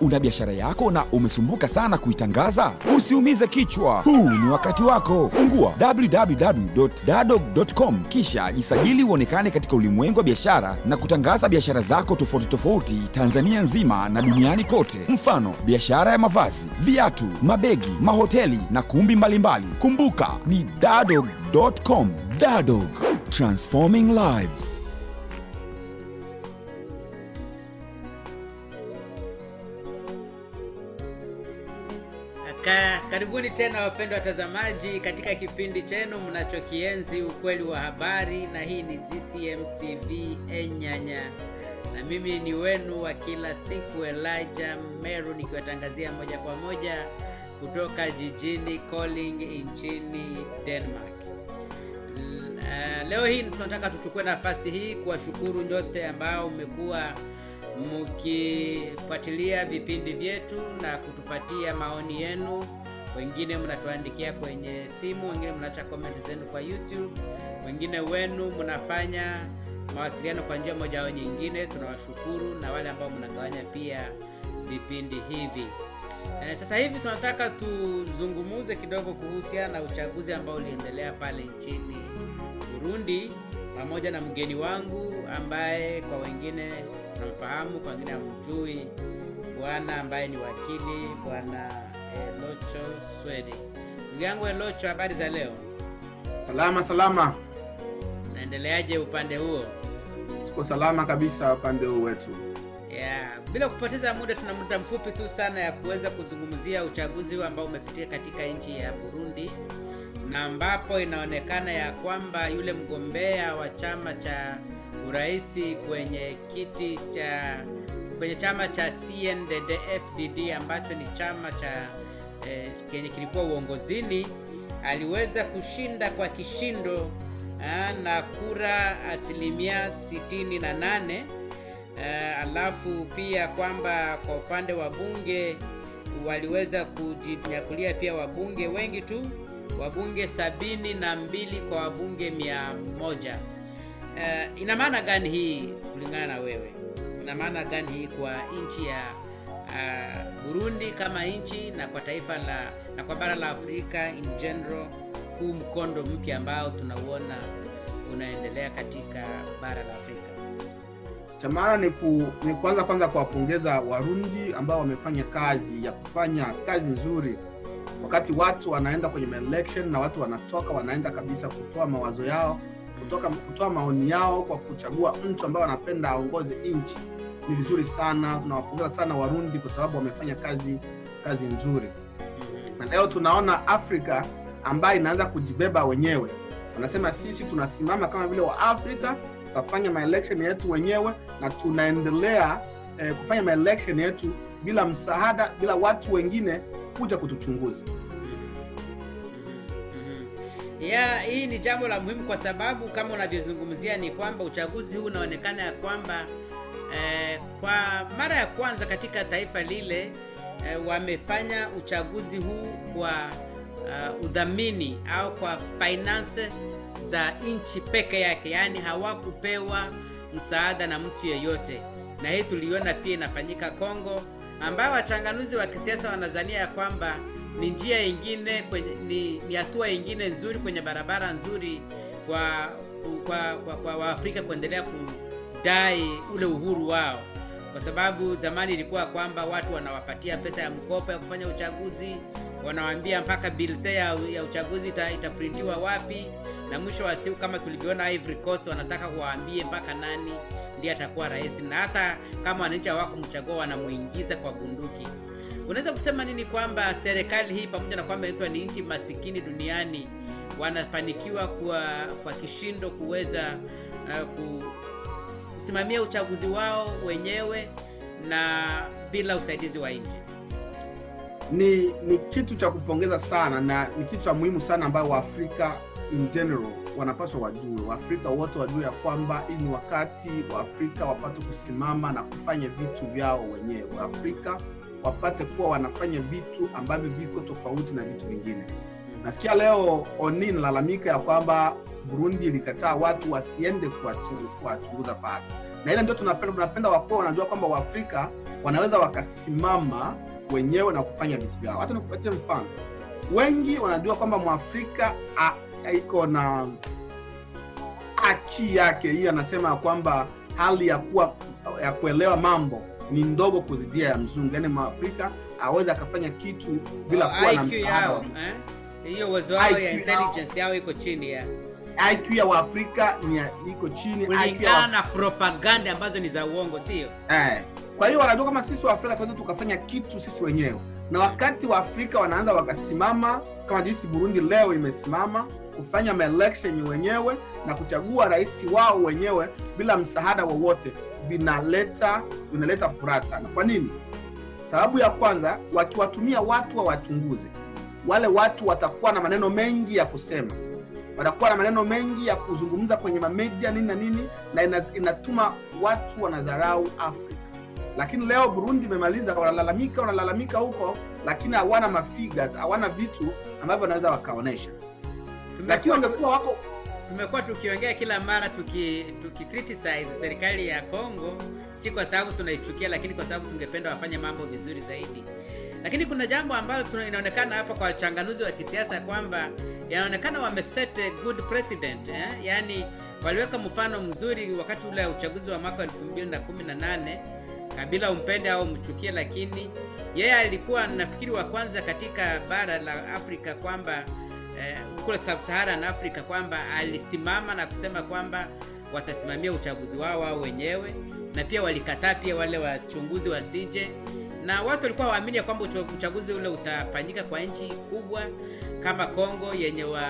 Una biashara yako na umesumbuka sana kuitangaza? Usiumize kichwa, huu ni wakati wako. Fungua www.dadog.com kisha jisajili uonekane katika ulimwengu wa biashara na kutangaza biashara zako tofauti tofauti Tanzania nzima na duniani kote. Mfano, biashara ya mavazi, viatu, mabegi, mahoteli na kumbi mbalimbali. Kumbuka ni dadog.com. Dadog, transforming lives. Ka, karibuni tena wapendwa watazamaji katika kipindi chenu mnachokienzi ukweli wa habari, na hii ni GTM TV Enyanya, na mimi ni wenu wa kila siku Elijah Meru nikiwatangazia moja kwa moja kutoka jijini Koling nchini Denmark. L- uh, leo hii tunataka tuchukue nafasi hii kuwashukuru nyote ambao mmekuwa mkifuatilia vipindi vyetu na kutupatia maoni yenu. Wengine mnatuandikia kwenye simu, wengine mnaacha comment zenu kwa YouTube, wengine wenu mnafanya mawasiliano kwa njia moja au nyingine. Tunawashukuru na wale ambao mnagawanya pia vipindi hivi. Eh, sasa hivi tunataka tuzungumuze kidogo kuhusiana na uchaguzi ambao uliendelea pale nchini Burundi pamoja na mgeni wangu ambaye kwa wengine namfahamu, kwa wengine hamjui, bwana ambaye ni wakili, bwana Elocho Swedi. Ndugu yangu Elocho, habari za leo? Salama salama, Naendeleaje upande huo? tuko salama kabisa upande huu wetu. Yeah, bila kupoteza muda, tuna muda mfupi tu sana ya kuweza kuzungumzia uchaguzi huu ambao umepitia katika nchi ya Burundi na ambapo inaonekana ya kwamba yule mgombea wa chama cha uraisi kwenye kiti cha kwenye chama cha CNDD-FDD ambacho ni chama cha eh, kenye kilikuwa uongozini aliweza kushinda kwa kishindo ah, na kura asilimia sitini na nane uh, alafu pia kwamba kwa upande wa bunge waliweza kujinyakulia pia wabunge wengi tu wabunge sabini na mbili kwa wabunge mia moja uh, ina maana gani hii kulingana na wewe ina maana gani hii kwa nchi ya uh, burundi kama nchi na kwa taifa la na kwa bara la afrika in general huu mkondo mpya ambao tunauona unaendelea katika bara la afrika Cha maana ni, ku, ni kwanza kwanza kuwapongeza Warundi ambao wamefanya kazi ya kufanya kazi nzuri, wakati watu wanaenda kwenye election na watu wanatoka wanaenda kabisa kutoa mawazo yao kutoka kutoa maoni yao kwa kuchagua mtu ambaye wanapenda aongoze nchi. Ni vizuri sana, tunawapongeza sana Warundi kwa sababu wamefanya kazi kazi nzuri. na leo tunaona afrika ambayo inaanza kujibeba wenyewe wanasema sisi tunasimama kama vile wa afrika tutafanya maelection yetu wenyewe na tunaendelea eh, kufanya maelection yetu bila msaada bila watu wengine kuja kutuchunguza ya hii ni jambo la muhimu kwa sababu kama unavyozungumzia ni kwamba uchaguzi huu unaonekana ya kwamba eh, kwa mara ya kwanza katika taifa lile eh, wamefanya uchaguzi huu kwa uh, udhamini au kwa finance za nchi peke yake yaani hawakupewa msaada na mtu yeyote na hii tuliona pia inafanyika kongo ambayo wachanganuzi wa kisiasa wanazania ya kwamba ni njia ingine kwenye, ni, ni hatua ingine nzuri kwenye barabara nzuri kwa kwa, kwa, kwa waafrika kuendelea kudai ule uhuru wao kwa sababu zamani ilikuwa kwamba watu wanawapatia pesa ya mkopo ya kufanya uchaguzi wanawaambia mpaka bilte ya, ya uchaguzi ita, itaprintiwa wapi na mwisho wa siku kama tulivyoona Ivory Coast wanataka kuwaambie mpaka nani ndiye atakuwa rais na hata kama wananchi hawakumchagua wanamuingiza kwa bunduki unaweza kusema nini kwamba serikali hii pamoja na kwamba inaitwa ni nchi masikini duniani wanafanikiwa kwa, kwa kishindo kuweza uh, ku, kusimamia uchaguzi wao wenyewe na bila usaidizi wa nje ni ni kitu cha kupongeza sana na ni kitu cha muhimu sana ambayo waafrika in general wanapaswa wajue waafrika wote wajue ya kwamba hii ni wakati waafrika wapate kusimama na kufanya vitu vyao wenyewe waafrika wapate kuwa wanafanya vitu ambavyo viko tofauti na vitu vingine nasikia leo oni nalalamika ya kwamba burundi ilikataa watu wasiende kuwachungu- kuwachunguza pale na ile ndio tunapenda tunapenda wakuwa wanajua kwamba waafrika wanaweza wakasimama wenyewe na kufanya vitu vyao hata nikupatie mfano wengi wanajua kwamba mwafrika a- a- iko na haki yake hii anasema ya kwamba hali ya kuwa ya kuelewa mambo ni ndogo kuzidia ya mzungu yaani mwafrika aweze akafanya kitu bila Oh, kuwa na IQ msaada yao wa eh? hiyo uwezo wao IQ ya yao. intelligence yao iko chini ya IQ ya waafrika ni ya- iko chini IQ ya kulingana wa- na propaganda ambazo ni za uongo sio eh. kwa hiyo wanajua kama sisi waafrika tunaweza tukafanya kitu sisi wenyewe na wakati waafrika wanaanza wakasimama kama jinsi burundi leo imesimama kufanya maelection wenyewe na kuchagua rais wao wenyewe bila msaada wowote vinaleta vinaleta furaha sana kwa nini sababu ya kwanza wakiwatumia watu wawachunguze wale watu watakuwa na maneno mengi ya kusema watakuwa na maneno mengi ya kuzungumza kwenye mamedia nini na nini na ina, inatuma watu wanadharau afrika lakini leo burundi imemaliza wanalalamika wanalalamika huko lakini hawana mafigures hawana vitu ambavyo wanaweza wakaonyesha lakini tumekuwa wangekuwa wako tumekuwa tukiongea kila mara tuki, tuki criticize serikali ya Kongo, si kwa sababu tunaichukia, lakini kwa sababu tungependa wafanye mambo vizuri zaidi. Lakini kuna jambo ambalo tuna- inaonekana hapa kwa wachanganuzi wa kisiasa kwamba inaonekana wameset a good precedent eh? Yaani waliweka mfano mzuri wakati ule wa uchaguzi wa mwaka 2018 Kabila umpende au mchukie, lakini yeye alikuwa nafikiri wa kwanza katika bara la Afrika kwamba eh, kule sub-Saharan Africa kwamba alisimama na kusema kwamba watasimamia uchaguzi wao wao wenyewe, na pia walikataa pia wale wachunguzi wasije, na watu walikuwa waamini ya kwamba ucha- uchaguzi ule utafanyika kwa nchi kubwa kama Kongo yenye wa, wa,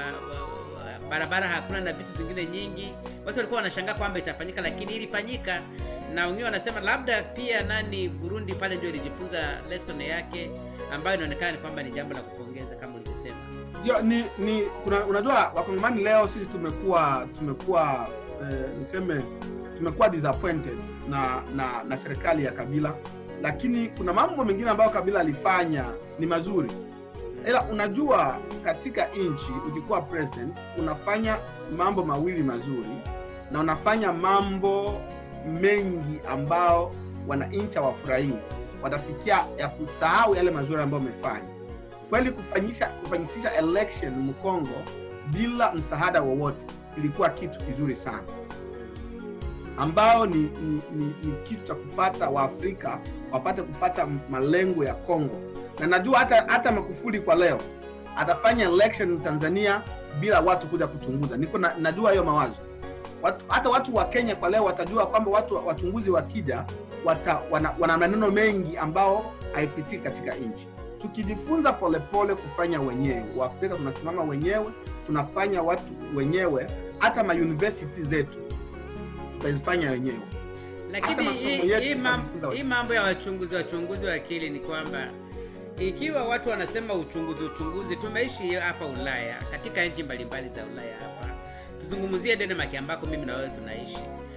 wa, barabara hakuna na vitu zingine nyingi. Watu walikuwa wanashangaa kwamba itafanyika, lakini ilifanyika, na wengine wanasema labda pia nani Burundi pale ndio ilijifunza lesson yake ambayo inaonekana ni kwamba ni jambo la kupongeza kama ulivyosema. Ndio, ni, ni kuna, unajua wakongomani leo sisi tumekuwa tumekuwa eh, niseme tumekuwa disappointed na na na serikali ya kabila lakini kuna mambo mengine ambayo kabila alifanya ni mazuri ila unajua katika nchi ukikuwa president unafanya mambo mawili mazuri na unafanya mambo mengi ambao wananchi hawafurahii watafikia ya kusahau yale mazuri ambayo umefanya kweli kufanyisha kufanyisisha election mkongo bila msaada wowote ilikuwa kitu kizuri sana ambao ni, ni, ni, ni kitu cha kufata waafrika wapate kufata malengo ya congo na najua hata hata makufuli kwa leo atafanya election tanzania bila watu kuja kuchunguza niko na, najua hiyo mawazo watu, hata watu wa kenya kwa leo watajua kwamba watu wachunguzi wakija wata, wana, wana maneno mengi ambao haipitiki katika nchi tukijifunza polepole kufanya wenyewe waafrika tunasimama wenyewe tunafanya watu wenyewe hata mauniversity zetu tutazifanya wenyewe lakini Hata masomo hii yetu hii mam- tunajifunza hii mambo ya wachunguzi wachunguzi wa akili ni kwamba ikiwa watu wanasema uchunguzi uchunguzi tumeishi hapa ulaya katika nchi mbalimbali za ulaya hapa tuzungumzie denmark ambako mimi na wewe tunaishi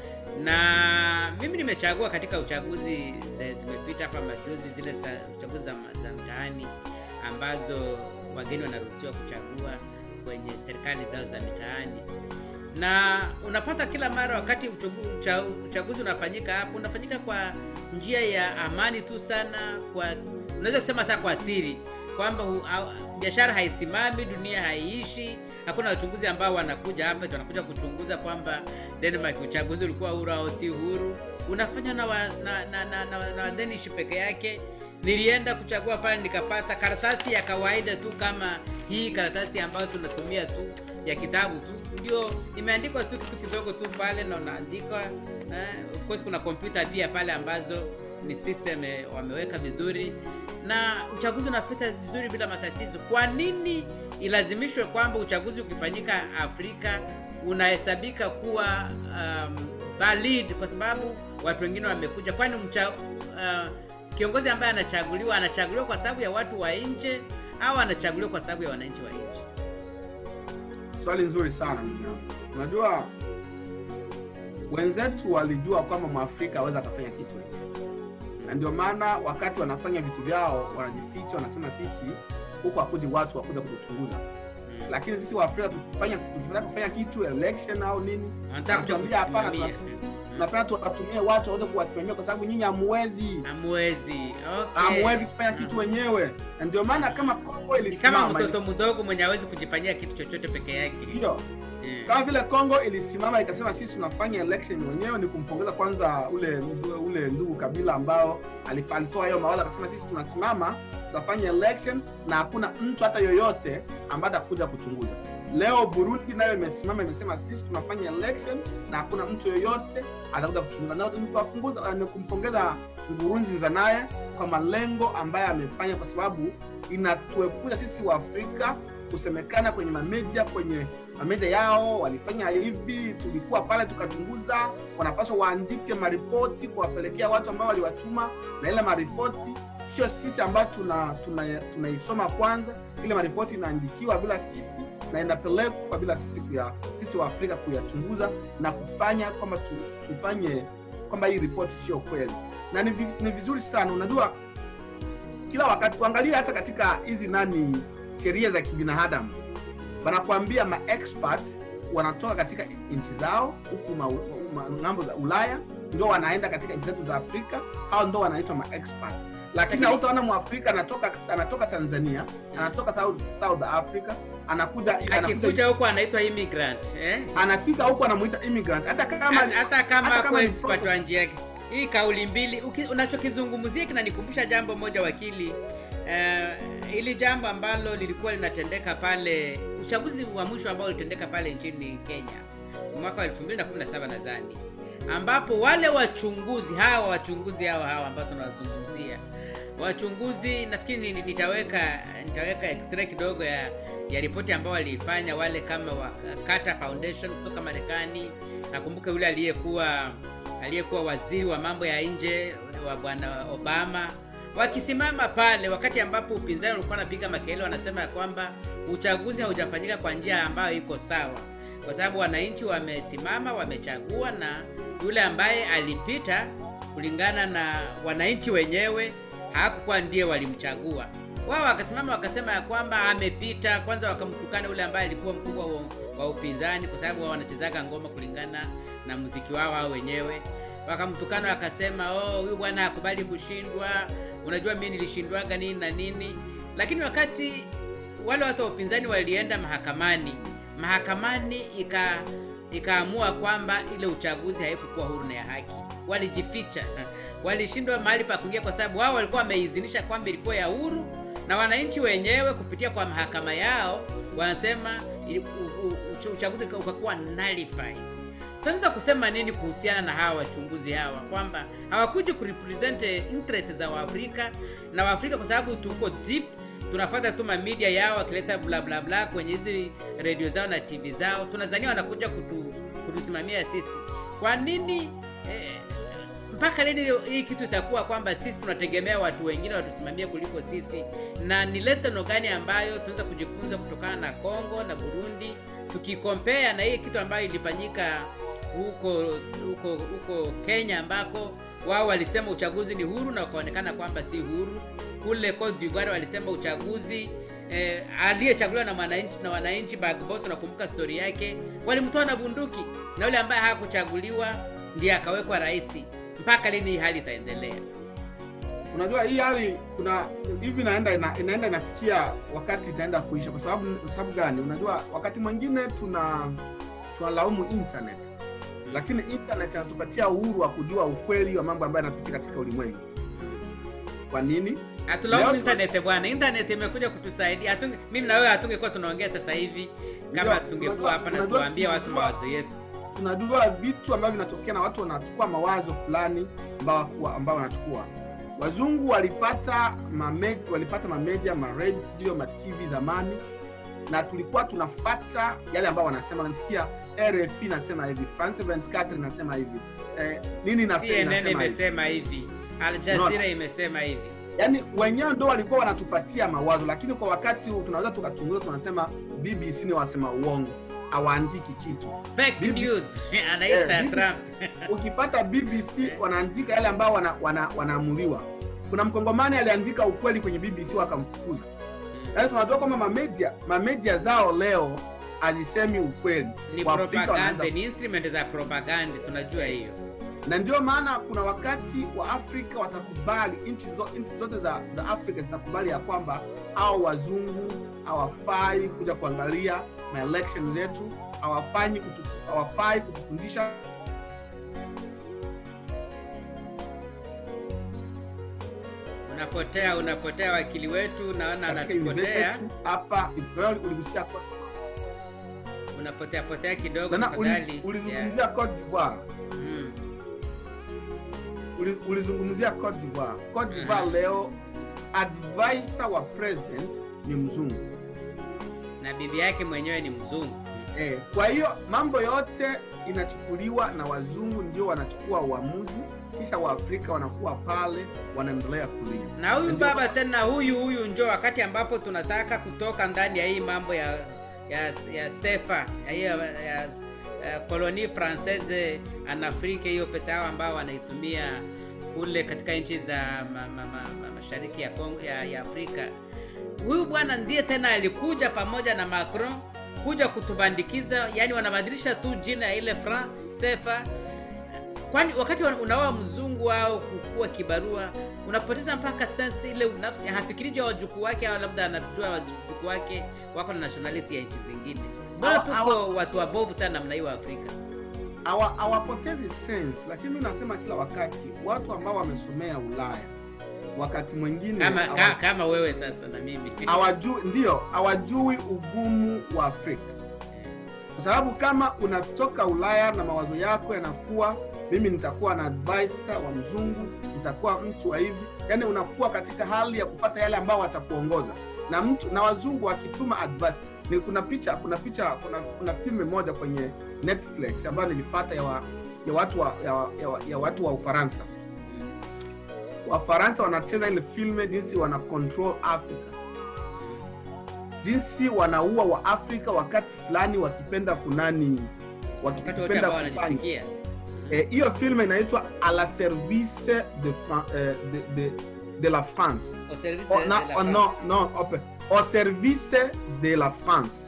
na mimi nimechagua katika uchaguzi ze- zimepita hapa majuzi zile za uchaguzi za, ma- za mtaani ambazo wageni wanaruhusiwa kuchagua kwenye serikali zao za mitaani na unapata kila mara wakati uchagu- ucha- uchaguzi unafanyika hapo unafanyika kwa njia ya amani tu sana kwa unaweza kusema hata kwa siri kwamba hu- au- biashara haisimami dunia haiishi hakuna wachunguzi ambao wanakuja hapa eti wanakuja kuchunguza kwamba denmark uchaguzi ulikuwa huru au si huru unafanywa na, wa, na, na, na, na, na wadenish peke yake nilienda kuchagua pale nikapata karatasi ya kawaida tu kama hii karatasi ambayo tunatumia tu ya kitabu tu ndio imeandikwa tu kitu kidogo tu pale na unaandika eh, of course kuna kompyuta pia pale ambazo ni system eh, wameweka vizuri na uchaguzi unapita vizuri bila matatizo kwa nini ilazimishwe kwamba uchaguzi ukifanyika afrika unahesabika kuwa um, valid kwa sababu watu wengine wamekuja kwani mcha, uh, kiongozi ambaye anachaguliwa anachaguliwa kwa sababu ya watu wa nje au anachaguliwa kwa sababu ya wananchi wa nje swali nzuri sana ndugu yangu unajua wenzetu walijua kwamba mwafrika aweza akafanya kitu na ndio maana wakati wanafanya vitu vyao wanajificha wanasema sisi huku hakuji watu wakuja kutuchunguza lakini sisi waafrika tukifanya tukitaka kufanya kitu election au nini wanataka kuja Tuambia hapana, kutusimamia tunapenda tuwatumie watu waweze kuwasimamia kwa sababu nyinyi hamwezi hamwezi okay. hamwezi kufanya kitu wenyewe na ndio maana kama kongo Ni kama ilisimama mtoto mdogo mwenye hawezi kujifanyia kitu chochote peke yake ndio Eh. kama vile Kongo ilisimama ikasema sisi tunafanya election wenyewe, ni kumpongeza kwanza ule ule ndugu Kabila ambao alif- alitoa hiyo mawazo akasema sisi tunasimama tutafanya election na hakuna mtu hata yoyote ambaye atakuja kuchunguza. Leo Burundi nayo imesimama imesema sisi tunafanya election na hakuna mtu yoyote atakuja kuchunguza. Na ni kuwapunguza- ni kumpongeza Nkurunziza naye kwa malengo ambayo amefanya, kwa sababu inatuepusha sisi wa Afrika kusemekana kwenye mamedia kwenye mamedia yao walifanya hivi, tulikuwa pale tukachunguza. Wanapaswa waandike maripoti kuwapelekea watu ambao waliwatuma, na ile maripoti sio sisi ambao tuna tuna- tunaisoma kwanza. Ile maripoti inaandikiwa bila sisi na inapelekwa bila sisi kuya, sisi wa Afrika kuyachunguza na kufanya kwamba tu, tufanye kwamba hii ripoti sio kweli, na ni, vi, ni vizuri sana. Unajua, kila wakati kuangalia hata katika hizi nani sheria za kibinadamu wanakuambia maexpert wanatoka katika nchi zao huku ma- ma- ng'ambo za ulaya ndio wanaenda katika nchi zetu za afrika hao ndo wanaitwa maexpert lakini hautaona mwafrika anatoka anatoka tanzania anatoka South, south africa anakuja akikuja anakuja huku anaitwa immigrant eh? anafika huku anamuita immigrant hata kama hata hata kama hata ako kama ni expert pro- wa njia yake hii kauli mbili uki- unachokizungumzia kinanikumbusha jambo moja wakili uh, ili jambo ambalo lilikuwa linatendeka pale uchaguzi wa mwisho ambao ulitendeka pale nchini kenya mwaka wa 2017 nadhani ambapo wale wachunguzi hawa wachunguzi hawa hawa ambao tunawazungumzia wachunguzi nafikiri ni- nitaweka nitaweka extra kidogo ya ya ripoti ambao waliifanya wale kama wa Carter Foundation kutoka Marekani. Nakumbuka yule aliyekuwa aliyekuwa waziri wa mambo ya nje wa bwana Obama wakisimama pale wakati ambapo upinzani ulikuwa unapiga makelele, wanasema ya kwamba uchaguzi haujafanyika kwa njia ambayo iko sawa, kwa sababu wananchi wamesimama, wamechagua na yule ambaye alipita kulingana na wananchi wenyewe hakukuwa ndiye walimchagua wao wakasimama wakasema ya kwamba amepita kwanza wakamtukana yule ambaye alikuwa mkubwa wa, wa upinzani kwa sababu wao wanachezaga ngoma kulingana na muziki wao hao wenyewe wakamtukana wakasema oh huyu bwana hakubali kushindwa unajua mi nilishindwaga nini na nini lakini wakati wale watu wa upinzani walienda mahakamani mahakamani ika ikaamua kwamba ile uchaguzi haikukuwa huru na ya haki walijificha walishindwa mahali pa kuingia kwa sababu wao walikuwa wameidhinisha kwamba ilikuwa ya huru na wananchi wenyewe kupitia kwa mahakama yao wanasema ili- u- u- uch- uchaguzi uka- ukakuwa nullified tunaweza kusema nini kuhusiana na hawa wachunguzi hawa kwamba hawakuji kurepresent interest za waafrika na waafrika kwa sababu tuko deep tunafuata tu mamedia yao wakileta bla bla bla kwenye hizi redio zao na tv zao tunazania wanakuja kutu, kutusimamia sisi kwa nini eh, mpaka lini hii kitu itakuwa kwamba sisi tunategemea watu wengine watusimamie kuliko sisi na ni lesson gani ambayo tunaweza kujifunza kutokana na congo na burundi tukikompea na hii kitu ambayo ilifanyika huko huko huko kenya ambako wao walisema uchaguzi ni huru na wakaonekana kwamba si huru kule Cote d'Ivoire walisema uchaguzi eh, aliyechaguliwa na mwananchi na wananchi Bagbo tunakumbuka stori yake walimtoa na bunduki na yule ambaye hakuchaguliwa ndiye akawekwa rais mpaka lini hii hali itaendelea unajua hii hali kuna hivi inaenda ina, inaenda inafikia wakati itaenda kuisha kwa sababu kwa sababu gani unajua wakati mwingine tuna tunalaumu internet lakini internet inatupatia uhuru wa kujua ukweli wa mambo ambayo yanapitia katika ulimwengu kwa nini hatulaumu Leo- internet bwana internet imekuja kutusaidia Hatunge, mimi na wewe hatungekuwa tunaongea sasa hivi kama Ndio, tungekuwa unajua- hapa na unajua- tuwaambia watu unajua- mawazo yetu tunajua vitu ambavyo vinatokea na watu wanachukua mawazo fulani ambao ambao wanachukua wazungu walipata mame, walipata mamedia maredio matv zamani na tulikuwa tunafata yale ambao wanasema nasikia rf inasema hivi france 24 inasema hivi eh, nini inasema, cnn inasema hivi imesema hivi al jazeera Unaona? imesema hivi yaani wenyewe ndo walikuwa wanatupatia mawazo lakini kwa wakati huu tunaweza tukachunguza tunasema bbc ni wasema uongo hawaandiki kitu fake Bibi- news anaita Eh, trump ukipata bbc wanaandika yale ambao wanaamuliwa wana, wanaamuliwa. kuna mkongomani aliandika ukweli kwenye bbc wakamfukuza yaani tunajua kwamba mamedia mamedia zao leo hazisemi ukweli ni Waafrika propaganda wanaweza- ni instrument za propaganda tunajua hiyo na ndio maana kuna wakati wa afrika watakubali nchi zo, nchi zote za, za afrika zitakubali ya kwamba au wazungu hawafai kuja kuangalia maelection zetu hawafanyi kutu, hawafai kutufundisha unapotea unapotea wakili wetu naona katika anatupotea university hapa Ibrahim uligusia Cote unapotea potea kidogo d'Ivoire. Na uli- tafadhali ulizungumzia Cote d'Ivoire Mm. Uli- ulizungumzia Cote d'Ivoire. Cote d'Ivoire leo advisor wa president ni mzungu na bibi yake mwenyewe ni mzungu eh, kwa hiyo mambo yote inachukuliwa na wazungu ndio wanachukua uamuzi kisha waafrika wanakuwa pale wanaendelea kulia na huyu Ndio- baba tena huyu huyu njo wakati ambapo tunataka kutoka ndani ya hii mambo ya ya, ya sefa ya hiyo ya, ya, ya kolonie francaise en afrique hiyo pesa yao ambao wanaitumia kule katika nchi za ma, ma, ma, ma, mashariki ya, Kongo, ya, ya afrika huyu bwana ndiye tena alikuja pamoja na macron kuja kutubandikiza yani wanabadilisha tu jina ya ile franc sefa kwani wakati wana- unaoa mzungu au kukua kibarua unapoteza mpaka sense ile nafsi hafikiri juu ya wajukuu wake au labda anajua wajukuu wake wako na nationality ya nchi zingine mbona Hawa- tuko hawa- watu wabovu sana namna hiyo afrika Hawa- hawapotezi sense lakini mi nasema kila wakati watu ambao wamesomea ulaya wakati mwingine kama, hawa- ka, kama wewe sasa na mimi hawajui ndio hawajui ugumu wa afrika kwa sababu kama unatoka ulaya na mawazo yako yanakuwa mimi nitakuwa na advisor wa mzungu nitakuwa mtu wa hivi yaani unakuwa katika hali ya kupata yale ambao watakuongoza na mtu na wazungu wakituma advice ni kuna picha kuna picha kuna, kuna filme moja kwenye netflix ambayo nilipata ya, wa, ya watu wa, ya, wa- ya, wa- ya watu wa ufaransa wafaransa wanacheza ile filme jinsi wana control africa jinsi wanaua wa afrika wakati fulani wakipenda kunani wakati wote wakipenda ambao kufanya wanajisikia Eh, hiyo filme inaitwa a la service de, Fran- eh, de, de, de la france Au service oh, de- na, de la oh, France. no, no, ope. au service de la france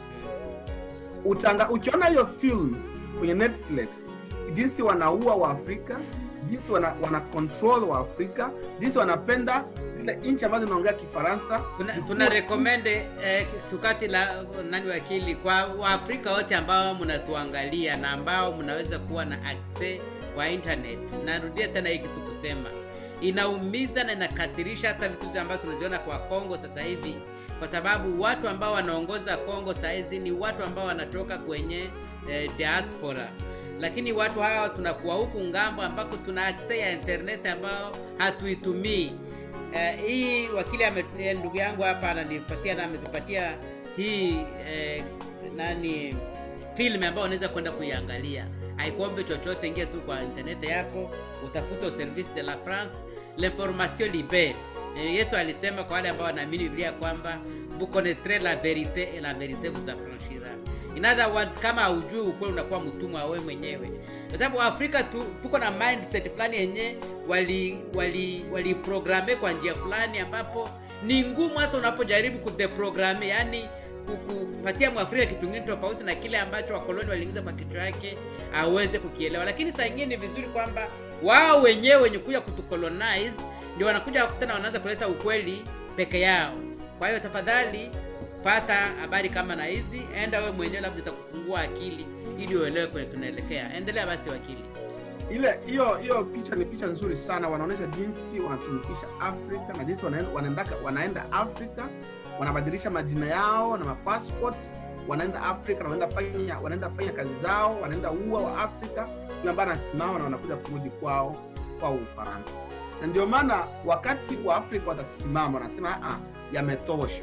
Utanga, ukiona hiyo film kwenye netflix jinsi wanaua waafrika jinsi wana, wana control waafrika jinsi wanapenda zile nchi ambazo zinaongea kifaransa tuna, zikuwe- tuna recommend eh, sukati la nani wakili kwa waafrika wote ambao mnatuangalia na ambao mnaweza kuwa na access kwa internet narudia tena hii kitu kusema inaumiza na inakasirisha hata vitu ambavyo tunaziona kwa kongo sasa hivi kwa sababu watu ambao wanaongoza kongo sahizi ni watu ambao wanatoka kwenye eh, diaspora lakini watu hawa tunakuwa huku ngambo ambako tuna access ya internet ambao hatuitumii Eh, hii wakili ame- eh, ndugu yangu hapa ananipatia na ametupatia hii eh, nani film ambayo unaweza kwenda kuiangalia haikuombe chochote ingia tu kwa internet yako utafuta service de la france l'information libere eh, yesu alisema kwa wale ambao wanaamini biblia kwamba vous connaîtrez la vérité et la vérité vous affranchira in other words kama haujui ukweli unakuwa mtumwa wewe mwenyewe kwa sababu afrika tu, tuko na mindset fulani yenye wali wali waliprograme kwa njia fulani ambapo ni ngumu hata unapojaribu kudeprograme yani kupatia mwafrika kitu kingine tofauti na kile ambacho wakoloni waliingiza kwa kichwa yake aweze kukielewa lakini saa ingine ni vizuri kwamba wao wenyewe wenye kuja kutucolonize ndio wanakuja tena wanaanza kuleta ukweli peke yao kwa hiyo tafadhali pata habari kama na hizi enda wewe mwenyewe labda itakufungua akili ili uelewe kwenye tunaelekea endelea basi wakili ile hiyo hiyo picha ni picha nzuri sana wanaonyesha jinsi wanatumikisha afrika na jinsi wanaenda, wanaendaka, wanaenda afrika wanabadilisha majina yao na mapassport wanaenda afrika na wanaenda fanya wanaenda fanya kazi zao wanaenda ua wa afrika yule ambaye anasimama na wanakuja kurudi kwao kwao ufaransa na ndio maana wakati wa afrika watasimama wanasema "Ah, yametosha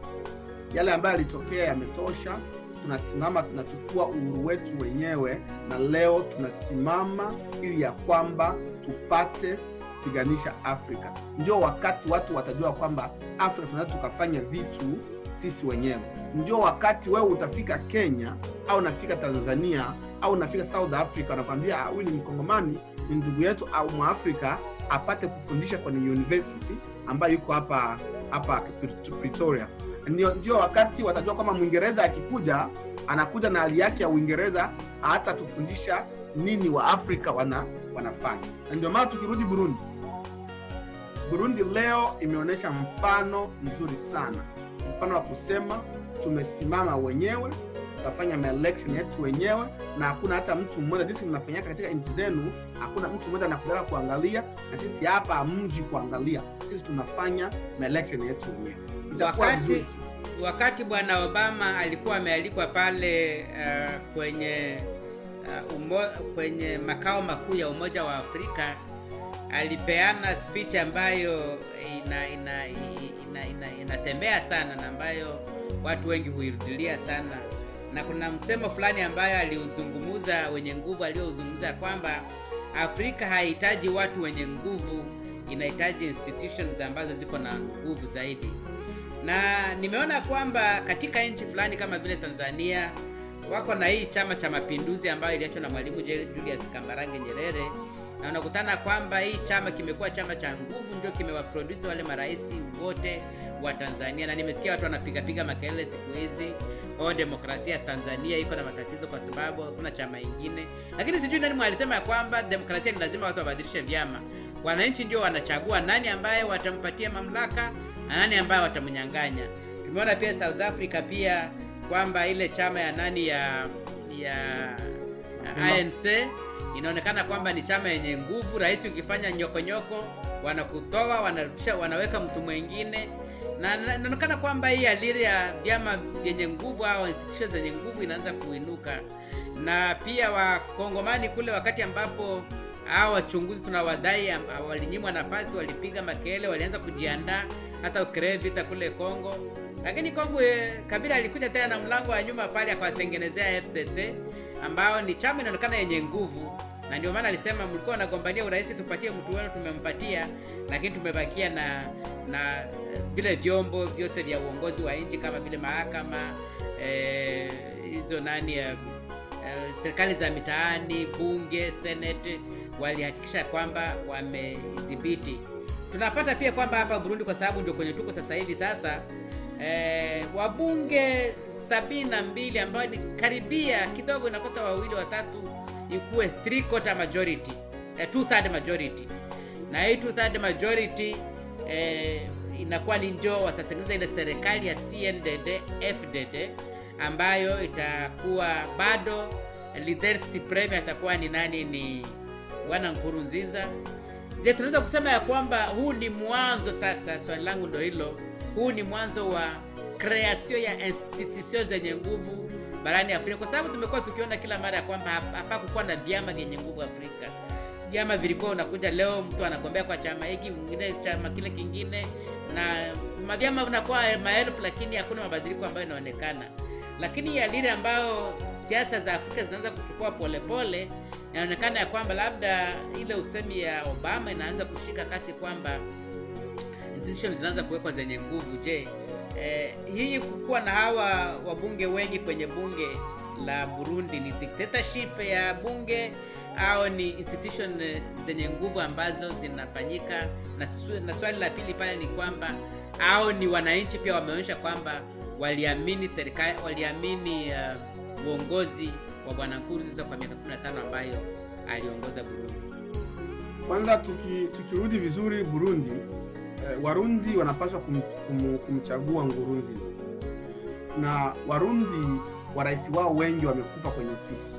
yale ambayo yalitokea yametosha tunasimama tunachukua uhuru wetu wenyewe na leo tunasimama ili ya kwamba tupate kupiganisha afrika ndio wakati watu watajua kwamba afrika tunaweza tukafanya vitu sisi wenyewe ndio wakati wewe utafika kenya au unafika tanzania au unafika south africa wanakwambia "Ah, huyu ni mkongomani ni ndugu yetu au mwafrika apate kufundisha kwenye university ambayo yuko hapa hapa Pretoria ndio, ndio wakati watajua kwamba mwingereza akikuja anakuja na hali yake ya uingereza hata tufundisha nini wa afrika wana, wanafanya na ndio maana tukirudi burundi burundi leo imeonyesha mfano mzuri sana mfano wa kusema tumesimama wenyewe tutafanya maelection yetu wenyewe na hakuna hata mtu mmoja jinsi mnafanyaka katika nchi zenu hakuna mtu mmoja anakutaka kuangalia na sisi hapa mji kuangalia sisi tunafanya maelection yetu wenyewe itakuwa Wakati- vizuri sana. wakati bwana obama alikuwa amealikwa pale uh, kwenye uh, umo, kwenye makao makuu ya umoja wa afrika alipeana speech ambayo ina ina ina, ina, inatembea sana na ambayo watu wengi huirudilia sana na kuna msemo fulani ambayo aliuzungumuza wenye nguvu aliyouzungumza kwamba afrika hahitaji watu wenye nguvu inahitaji institutions ambazo ziko na nguvu zaidi na nimeona kwamba katika nchi fulani kama vile tanzania wako na hii chama cha mapinduzi ambayo iliachwa na mwalimu Je- julius kambarange nyerere na unakutana kwamba hii chama kimekuwa chama cha nguvu ndio kimewaprodusi wale marais wote wa tanzania na nimesikia watu wanapigapiga makelele siku hizi o demokrasia ya tanzania iko na matatizo kwa sababu hakuna chama ingine lakini sijui nani mwalisema ya kwamba demokrasia ni lazima watu wabadilishe vyama wananchi ndio wanachagua nani ambaye watampatia mamlaka na nani ambaye watamnyang'anya tumeona pia south africa pia kwamba ile chama ya nani ya ya ya anc inaonekana kwamba ni chama yenye nguvu rahisi ukifanya nyokonyoko wanakutoa wanarudisha wanaweka mtu mwingine na na- inaonekana kwamba hii aliri ya vyama vyenye nguvu au institutions zenye nguvu inaanza kuinuka na pia wakongomani kule wakati ambapo hao wachunguzi tunawadai amba- walinyimwa nafasi walipiga makelele walianza kujiandaa hata ukree vita kule congo lakini kongo eh, kabila alikuja tena na mlango wa nyuma pale akawatengenezea fcc ambao ni chama inaonekana yenye nguvu na ndio maana alisema mlikuwa wanagombania urais tupatie mtu wenu tumempatia lakini tumebakia na na eh, vile vyombo vyote vya uongozi wa nchi kama vile mahakama eh, hizo nani eh, eh, serikali za mitaani bunge senate walihakikisha kwamba wamedhibiti tunapata pia kwamba hapa burundi kwa sababu ndio kwenye tuko sasa hivi sasa eh, wabunge sabini na mbili ambayo ni karibia kidogo inakosa wawili watatu ikuwe three quarter majority eh, two third majority na hii two third majority eh, inakuwa ni njo watatengeneza ile serikali ya cndd fdd ambayo itakuwa bado leader supreme atakuwa ni nani ni bwana nkurunziza je tunaweza kusema ya kwamba huu ni mwanzo sasa swali langu ndo hilo huu ni mwanzo wa kreation ya institution zenye nguvu barani afrika kwa sababu tumekuwa tukiona kila mara ya kwamba hap- hapakukuwa na vyama vyenye nguvu afrika vyama vilikuwa unakuja leo mtu anagombea kwa chama hiki mwingine chama kile kingine na mavyama vinakuwa maelfu lakini hakuna mabadiliko ambayo inaonekana lakini ya lile ambayo siasa za afrika zinaanza kuchukua polepole inaonekana ya kwamba labda ile usemi ya obama inaanza kushika kasi kwamba institutions zinaanza kuwekwa zenye nguvu je eh, hii kukuwa na hawa wabunge wengi kwenye bunge la burundi ni dictatorship ya bunge au ni institution eh, zenye nguvu ambazo zinafanyika na, su- na swali la pili pale ni kwamba au ni wananchi pia wameonyesha kwamba waliamini serikali waliamini uh, uongozi wa bwana nkurunziza kwa miaka 15 ambayo aliongoza burundi kwanza tuki, tukirudi vizuri burundi eh, warundi wanapaswa kum, kum, kumchagua ngurunziza na warundi warais wao wengi wamekufa kwenye ofisi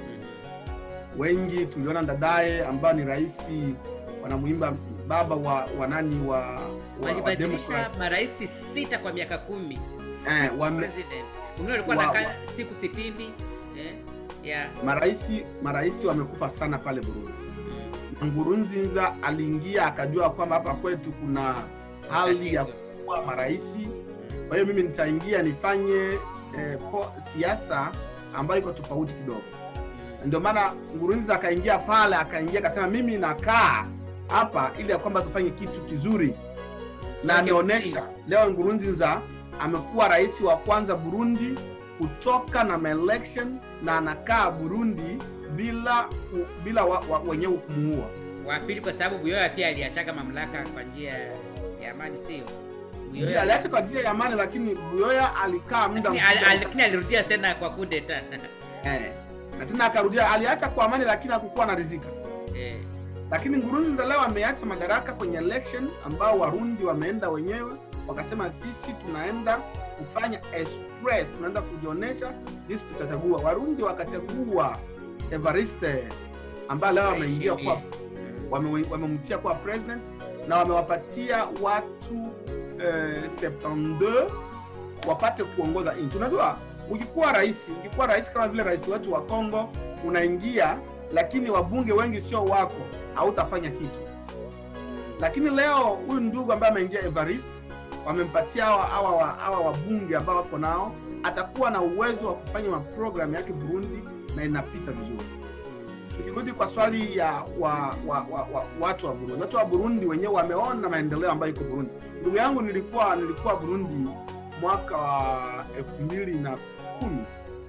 wengi tuliona dadaye ambayo ni rais wanamwimba baba wa, wa nani wa, wa, wa walibadilisha Democrats. marais sita kwa miaka kumi Eh, wame- President. Wengine walikuwa wa- nakaa siku sitini eh, yeah. maraisi maraisi wamekufa sana pale burundi na ngurunziza aliingia akajua kwamba hapa kwetu kuna hali ya Tatizo. kuwa maraisi kwa hiyo mimi nitaingia nifanye eh, po- siasa ambayo iko tofauti kidogo ndio maana ngurunziza akaingia pale akaingia akasema mimi nakaa hapa ili ya kwamba tufanye kitu kizuri na Okay, ameonyesha leo ngurunziza amekuwa rais wa kwanza burundi kutoka na maelection na anakaa burundi bila ku- bila wa, wa, wenyewe kumuua wa pili kwa sababu buyoya pia aliachaga mamlaka kwa njia ya amani sio Ndiyo, Buyoya aliacha kwa njia ya amani lakini buyoya alikaa muda lakini al- mkubwa. al- lakini alirudia tena kwa kudeta eh, na tena akarudia aliacha kwa amani lakini hakukuwa na rizika eh. lakini Nkurunziza leo ameacha madaraka kwenye election ambao Warundi wameenda wenyewe wakasema, sisi tunaenda kufanya express, tunaenda kujionyesha sisi tutachagua. Warundi wakachagua Evariste ambaye leo ameingia kwa wame- wamemtia kuwa president na wamewapatia watu eh, 72 wapate kuongoza nchi. Unajua, ukikuwa rais, ukikuwa rais kama vile rais wetu wa Kongo, unaingia lakini wabunge wengi sio wako, hautafanya kitu. Lakini leo huyu ndugu ambaye ameingia Evariste, wamempatia hawa hawa wa- hawa wabunge ambao wako nao, atakuwa na uwezo wa kufanya maprogramu yake Burundi na inapita vizuri tukirudi kwa swali ya wa, wa, wa, wa, watu wa Burundi, watu wa Burundi wenyewe wameona maendeleo ambayo iko Burundi. Ndugu yangu, nilikuwa nilikuwa Burundi mwaka wa elfu mbili na kumi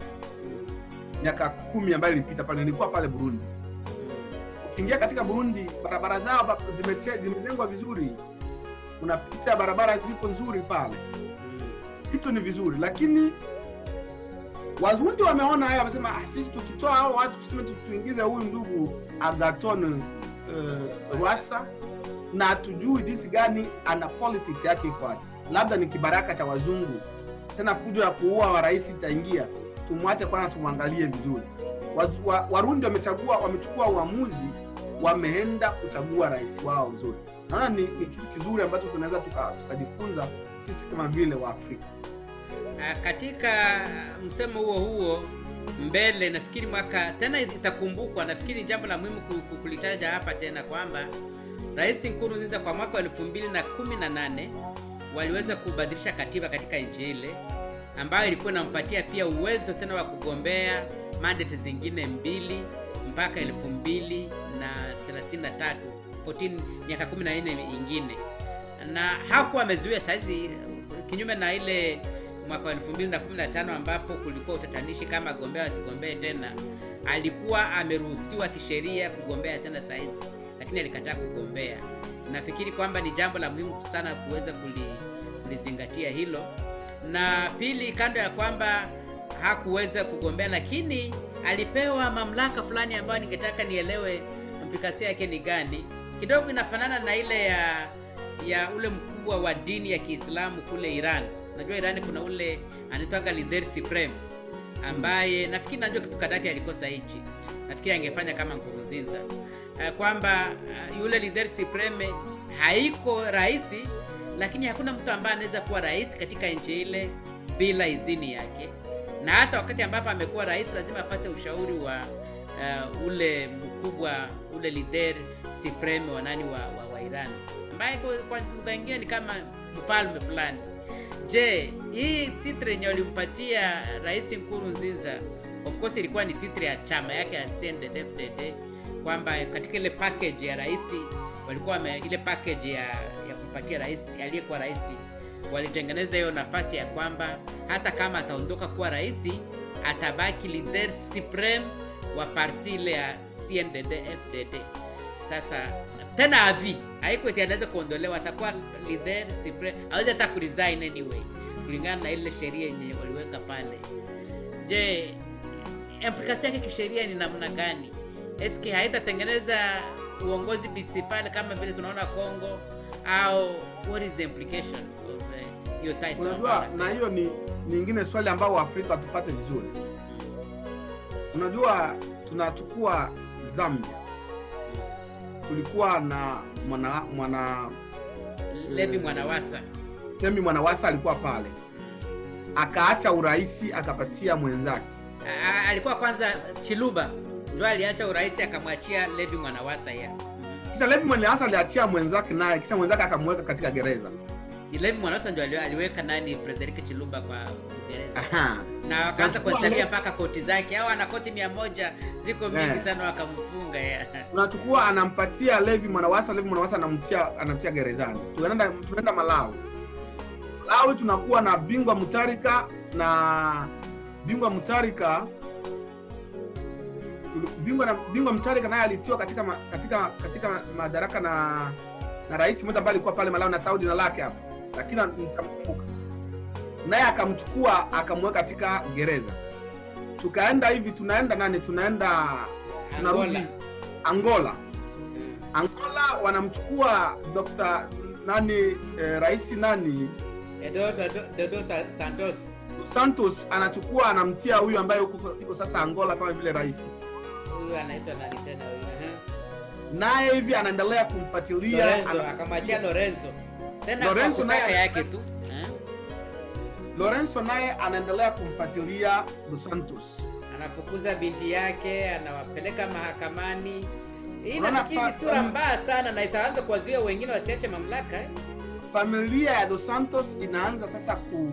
miaka kumi ambayo ilipita pale, nilikuwa pale Burundi. Ukiingia katika Burundi, barabara zao ba- zimeche- zimejengwa vizuri, unapita barabara ziko nzuri pale, vitu ni vizuri, lakini Warundi wameona haya, wamesema ah, sisi tukitoa hao watu tuseme tu- tuingize huyu ndugu Agaton uh, Rwasa na hatujui jinsi gani ana politics yake iko wapi, labda ni kibaraka cha wazungu, tena fujo ya kuua wa rais itaingia, tumwache kwanza, tumwangalie vizuri. Wazu- wa- Warundi wamechagua, wamechukua uamuzi, wameenda kuchagua rais wao vizuri. Naona ni, ni kitu kizuri ambacho tunaweza tuka- tukajifunza sisi kama vile Waafrika. Ah, katika msemo huo huo mbele nafikiri mwaka tena itakumbukwa nafikiri jambo la muhimu ku- ku- kulitaja hapa tena kwamba rais nkurunziza kwa mwaka wa elfu mbili na kumi na nane waliweza kubadilisha katiba katika nchi ile ambayo ilikuwa inampatia pia uwezo tena wa kugombea mandate zingine mbili mpaka elfu mbili na thelathini na tatu 14 miaka kumi na nne ingine na hakuwa amezuia sahizi kinyume na ile mwaka wa 2015 ambapo kulikuwa utatanishi kama gombea wasigombee tena alikuwa ameruhusiwa kisheria kugombea tena saizi lakini alikataa kugombea nafikiri kwamba ni jambo la muhimu sana kuweza kuli, kulizingatia hilo na pili kando ya kwamba hakuweza kugombea lakini alipewa mamlaka fulani ambayo ningetaka nielewe implikasio yake ni gani kidogo inafanana na ile ya ya ule mkubwa wa dini ya kiislamu kule iran unajua iran kuna ule anaitwaga lider supreme ambaye nafikiri najua kitu kadaki alikosa hichi nafikiri angefanya kama nkurunziza uh, kwamba uh, yule lider supreme haiko rahisi lakini hakuna mtu ambaye anaweza kuwa rais katika nchi ile bila idhini yake na hata wakati ambapo amekuwa rais lazima apate ushauri wa uh, ule mkubwa ule lider supreme wa nani wa, wa, wa iran ambaye kwa, kwa lugha ingine ni kama mfalme fulani je hii titre yenye walimpatia rais nkurunziza of course ilikuwa ni titre ya chama yake ya cndd kwamba katika ile package ya rais walikuwa wame, ile package ya, ya kumpatia rais aliyekuwa rais walitengeneza hiyo nafasi ya kwamba hata kama ataondoka kuwa rais atabaki leader supreme wa parti ile ya cndd fdd sasa tena avi haiko eti anaweza kuondolewa atakuwa leader supreme awezi hata kuresign anyway kulingana na ile sheria yenye waliweka pale je implikasio yake kisheria ni namna gani sk haitatengeneza uongozi bc pale kama vile tunaona congo au what is the implication of uh, hiyo title Unajua, ambayo na hiyo ni nyingine swali ambao Waafrika watupate vizuri. Unajua, tunatukua Zambia, kulikuwa na mwana mwana levi mwanawasa Semi Mwanawasa alikuwa pale, akaacha uraisi akapatia mwenzake. A- a- alikuwa kwanza chiluba ndio aliacha urais akamwachia levi mwanawasa ya Kisha Levi Mwanawasa aliachia mwenzake, naye kisha mwenzake akamweka katika gereza. levi mwanawasa ndio ali- aliweka nani frederik chiluba kwa uingereza Aha. na wakaanza Nachukua kuhesabia le- mpaka koti zake au ana koti mia moja ziko mingi Eh. sana wakamfunga ya tunachukua anampatia Levi Mwanawasa, Levi Mwanawasa anamtia anamtia gerezani. Tunaenda tunaenda Malawi. Malawi tunakuwa na bingwa Mutarika na bingwa Mutarika bingwa na bingwa Mutarika naye alitiwa katika ma, katika katika madaraka na na rais mmoja ambaye alikuwa pale Malawi na Saudi na lake hapo. lakini nitamkumbuka naye akamchukua akamweka katika gereza tukaenda hivi tunaenda nani tunaenda tunarudi Angola. angola Mm. angola wanamchukua dr nani eh, rais nani Edo Dodo, Dodo Sa- Santos santos anachukua anamtia huyu ambaye yuko yuko sasa angola kama vile rais huyu anaitwa nani tena huyu Ehe. naye hivi anaendelea kumfuatilia Lorenzo ana- akamwachia Lorenzo tena Lorenzo kwa kutaka naye- yake tu Eh? lorenzo naye anaendelea kumfuatilia dos santos anafukuza binti yake anawapeleka mahakamani hii Unaona nafikiri ni fa- sura fam- mbaya sana na itaanza kuwazuia wengine wasiache mamlaka eh? familia ya dos santos inaanza sasa ku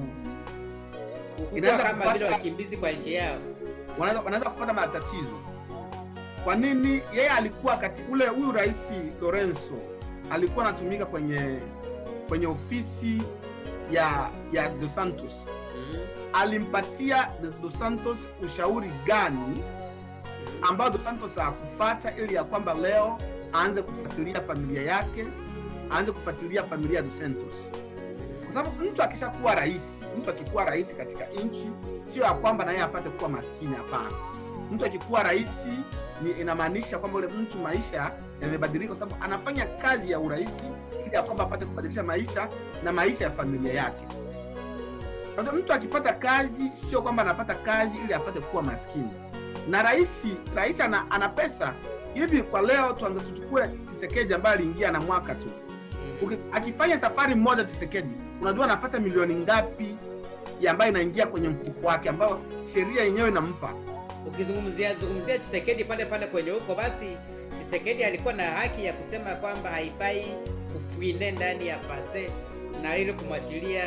kukua Inaanza kama kupata- vile wakimbizi kwa nchi yao wanaweza wanaweza kupata matatizo kwa nini yeye alikuwa kati ule huyu rais lorenzo alikuwa anatumika kwenye kwenye ofisi ya ya dos santos mm. alimpatia dos santos ushauri gani Mm. ambao dos santos hakufata ili ya kwamba leo aanze kufuatilia familia yake aanze kufuatilia familia ya dos santos kwa sababu mtu akishakuwa rais mtu akikuwa rais katika nchi sio ya kwamba na yeye apate kuwa maskini hapana mtu akikuwa rais ni inamaanisha kwamba ule mtu maisha yamebadilika kwa sababu anafanya kazi ya urais ili ya kwamba apate kubadilisha maisha na maisha ya familia yake Unajua, mtu akipata kazi sio kwamba anapata kazi ili apate kuwa maskini na rais rais ana, ana pesa hivi kwa leo tuanze tuchukue chisekeji ambaye aliingia na mwaka tu Mm. Uki- akifanya safari moja Tshisekedi, unajua anapata milioni ngapi ya ambayo inaingia kwenye mfuko wake ambayo sheria yenyewe inampa. ukizungumzia zungumzia Chisekedi pale pale kwenye huko, basi Chisekedi alikuwa na haki ya kusema kwamba haifai kufuine ndani ya pase na ili kumwachilia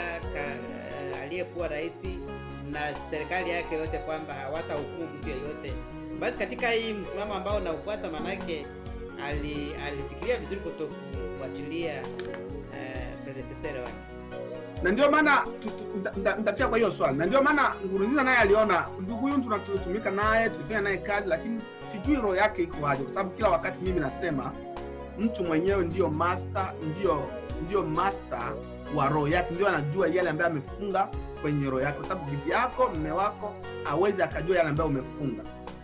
ka- aliyekuwa rais na serikali yake yote kwamba hawatahukumu mtu yeyote. Basi katika hii msimamo ambao unaufuata, manake ali, alifikiria vizuri kutokufuatilia uh, predecessor wake. Na ndio maana tu- tu- nita- nita- nitafia kwa hiyo swali, na ndio maana Nkurunziza naye aliona ndugu huyu tuna- tulitumika naye tulifanya naye kazi, lakini sijui roho yake iko aje, kwa sababu kila wakati mimi nasema mtu mwenyewe ndio master, ndio ndio master wa roho yake, ndio anajua yale ambayo amefunga kwenye roho yake, kwa sababu bibi yako, mme wako hawezi akajua yale ambayo umefunga.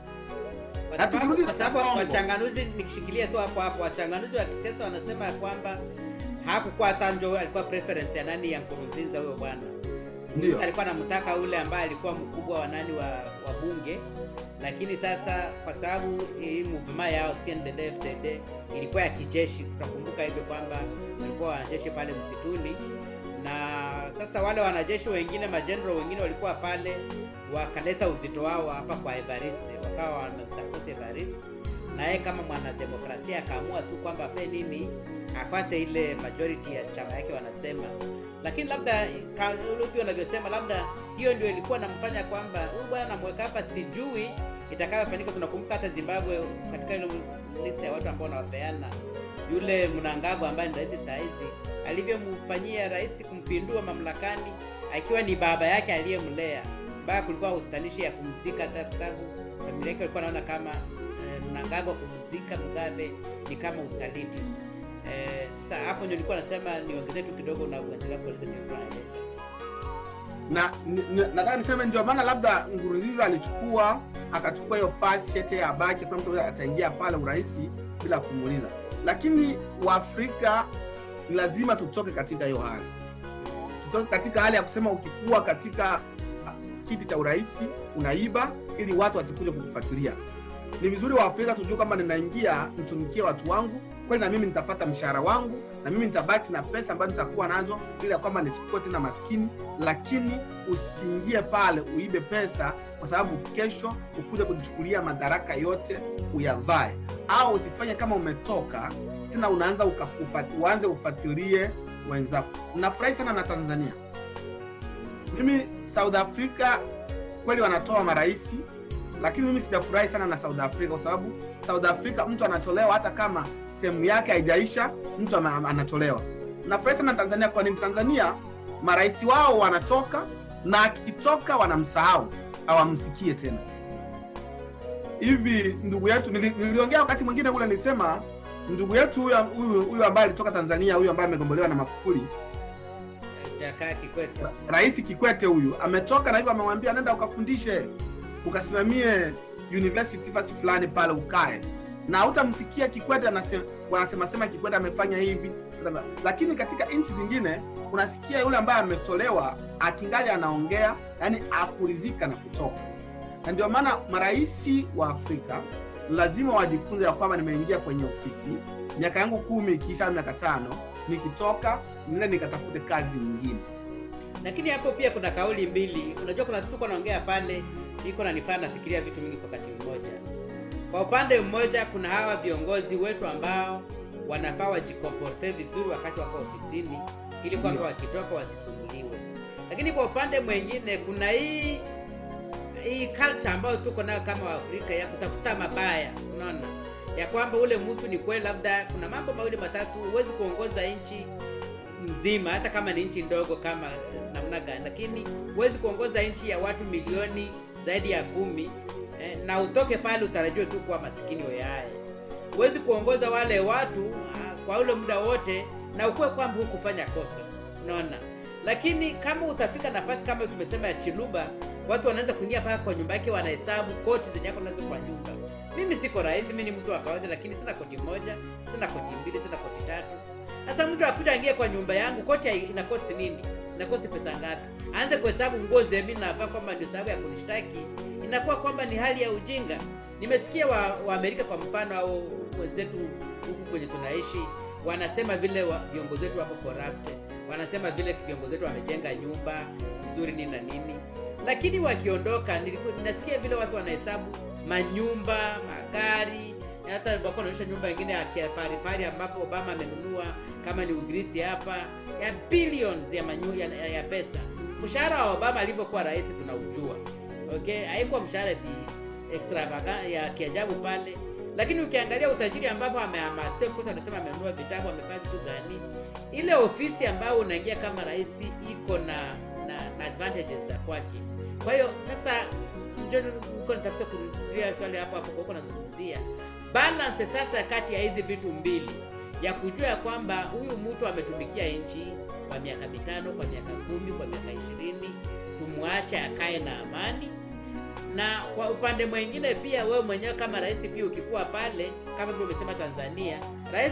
Kwa Na sababu- tukirudi kwa katika sababu Kongo. wachanganuzi, nikishikilia tu hapo hapo, wachanganuzi wa kisiasa wanasema kwamba hakukuwa hata njo alikuwa preference ya nani ya Nkurunziza huyo bwana. Ndio. alikuwa anamtaka ule ambaye alikuwa mkubwa wa nani wa, wa bunge, lakini sasa kwa sababu hii movement yao CNDD-FDD ilikuwa ya kijeshi, tutakumbuka hivyo kwamba walikuwa wanajeshi pale msituni, na sasa wale wanajeshi wengine majenerali wengine walikuwa pale, wakaleta uzito wao hapa kwa Evariste, wakawa wamemsupport Evariste, na yeye kama mwanademokrasia akaamua tu kwamba afanye nini, afate ile majority ya chama yake wanasema lakini labda ka- ule pia unavyosema labda hiyo ndio ilikuwa namfanya kwamba huyu bwana namweka hapa sijui itakayofanyika tunakumbuka hata zimbabwe katika ile lista ya watu ambao wanawapeana yule mnangago ambaye ni rais saa hizi alivyomfanyia rais kumpindua mamlakani akiwa ni baba yake aliyemlea mpaka kulikuwa utatanishi ya kumzika hata kwa sababu familia yake walikuwa naona kama eh, mnangago kumzika mugabe ni kama usaliti Eh, sasa hapo ndio nilikuwa nasema niongezee tu kidogo na uendelea kueleza nilikuwa naeleza. na ni- ni- nataka niseme ndio maana labda Nkurunziza alichukua akachukua hiyo fasi ete ya baki kwa mtu ataingia pale urahisi bila kumuuliza, lakini Waafrika ni lazima tutoke katika hiyo hali, tutoke katika hali ya kusema ukikuwa katika ah, kiti cha urahisi unaiba ili watu wasikuje kukufuatilia. Ni vizuri Waafrika tujue kwamba ninaingia nitumikie watu wangu kweli, na mimi nitapata mshahara wangu, na mimi nitabaki na pesa ambazo nitakuwa nazo, ili ya kwamba nisikuwe tena maskini lakini usiingie pale uibe pesa kwa sababu kesho ukuje kujichukulia madaraka yote uyavae, au usifanye kama umetoka tena unaanza uka- ufa- uanze ufuatilie wenzako. Nafurahi sana na Tanzania. Mimi South Africa kweli wanatoa maraisi, lakini mimi sijafurahi sana na South Africa kwa sababu South Africa mtu anatolewa hata kama sehemu yake haijaisha, mtu ama- anatolewa. Nafurahi sana na Tanzania. Kwa nini Tanzania marais wao wanatoka na akitoka wanamsahau hawamsikie tena hivi ndugu yetu nili- niliongea wakati mwingine ule nilisema ndugu yetu huyu huyu huyu ambaye alitoka tanzania huyu ambaye amegombolewa na makufuri Jakaya Kikwete. rais kikwete huyu ametoka na hivyo amemwambia nenda ukafundishe ukasimamie university fasi fulani pale ukae na hutamsikia kikwete anase- wanasema sema kikwete amefanya hivi lakini katika nchi zingine unasikia yule ambaye ametolewa akingali anaongea yani akurizika na kutoka na ndio maana maraisi wa afrika lazima wajifunze ya kwamba nimeingia kwenye ofisi miaka yangu kumi ikiisha miaka tano nikitoka nenda nikatafute kazi nyingine lakini hapo pia kuna kauli mbili unajua kuna tuko naongea pale iko nanifaa nafikiria vitu mingi kwa wakati mmoja kwa upande mmoja kuna hawa viongozi wetu ambao wanafaa wajikomporte vizuri wakati wako ofisini ili kwamba Ndio. wakitoka wasisumbuliwe lakini kwa upande mwingine kuna hii hii culture ambayo tuko nayo kama waafrika ya kutafuta mabaya unaona ya kwamba ule mtu ni kweli labda kuna mambo mawili matatu huwezi kuongoza nchi mzima hata kama ni nchi ndogo kama eh, namna gani lakini huwezi kuongoza nchi ya watu milioni zaidi ya kumi eh, na utoke pale utarajiwe tu kuwa masikini weyaye huwezi kuongoza wale watu ah, kwa ule muda wote na ukuwe kwamba hukufanya kosa unaona lakini kama utafika nafasi kama tumesema ya chiluba watu wanaanza kuingia mpaka kwa nyumba yake wanahesabu koti zenye ako nazo kwa nyumba mimi siko rahisi mi ni mtu wa kawaida lakini sina koti moja sina koti mbili sina koti tatu sasa mtu akuja aingie kwa nyumba yangu koti hai- inakosti nini inakosti pesa ngapi aanze kuhesabu nguo zemi navaa kwamba ndio sababu ya kunishtaki inakuwa kwamba ni hali ya ujinga nimesikia wa, wa amerika kwa mfano au wenzetu huku kwenye tunaishi wanasema vile wa, viongozi wetu wako corrupted wanasema vile viongozi wetu wamejenga nyumba vizuri nini na nini lakini wakiondoka niliku- nasikia vile watu wanahesabu manyumba magari hata walikuwa wanaonyesha nyumba ingine ya kifarifari ambapo obama amenunua kama ni ugirisi hapa ya billions ya, manyu, ya, ya, ya pesa mshahara wa obama alivyokuwa rais tunaujua okay haikuwa mshahara eti extravagant ya kiajabu pale lakini ukiangalia utajiri ambapo amehamasia kosa anasema amenunua vitabu amefanya vitu gani ile ofisi ambayo unaingia kama rais iko na, na, na advantages za kwake kwa hiyo sasa njo uko nitafuta kurudia swali hapo hapo uko nazungumzia balance sasa kati ya hizi vitu mbili ya kujua ya kwamba huyu mtu ametumikia nchi kwa miaka mitano kwa miaka kumi kwa miaka ishirini tumwache akae na amani na kwa upande mwingine pia wewe mwenyewe kama rais pia ukikuwa pale kama vile umesema tanzania rais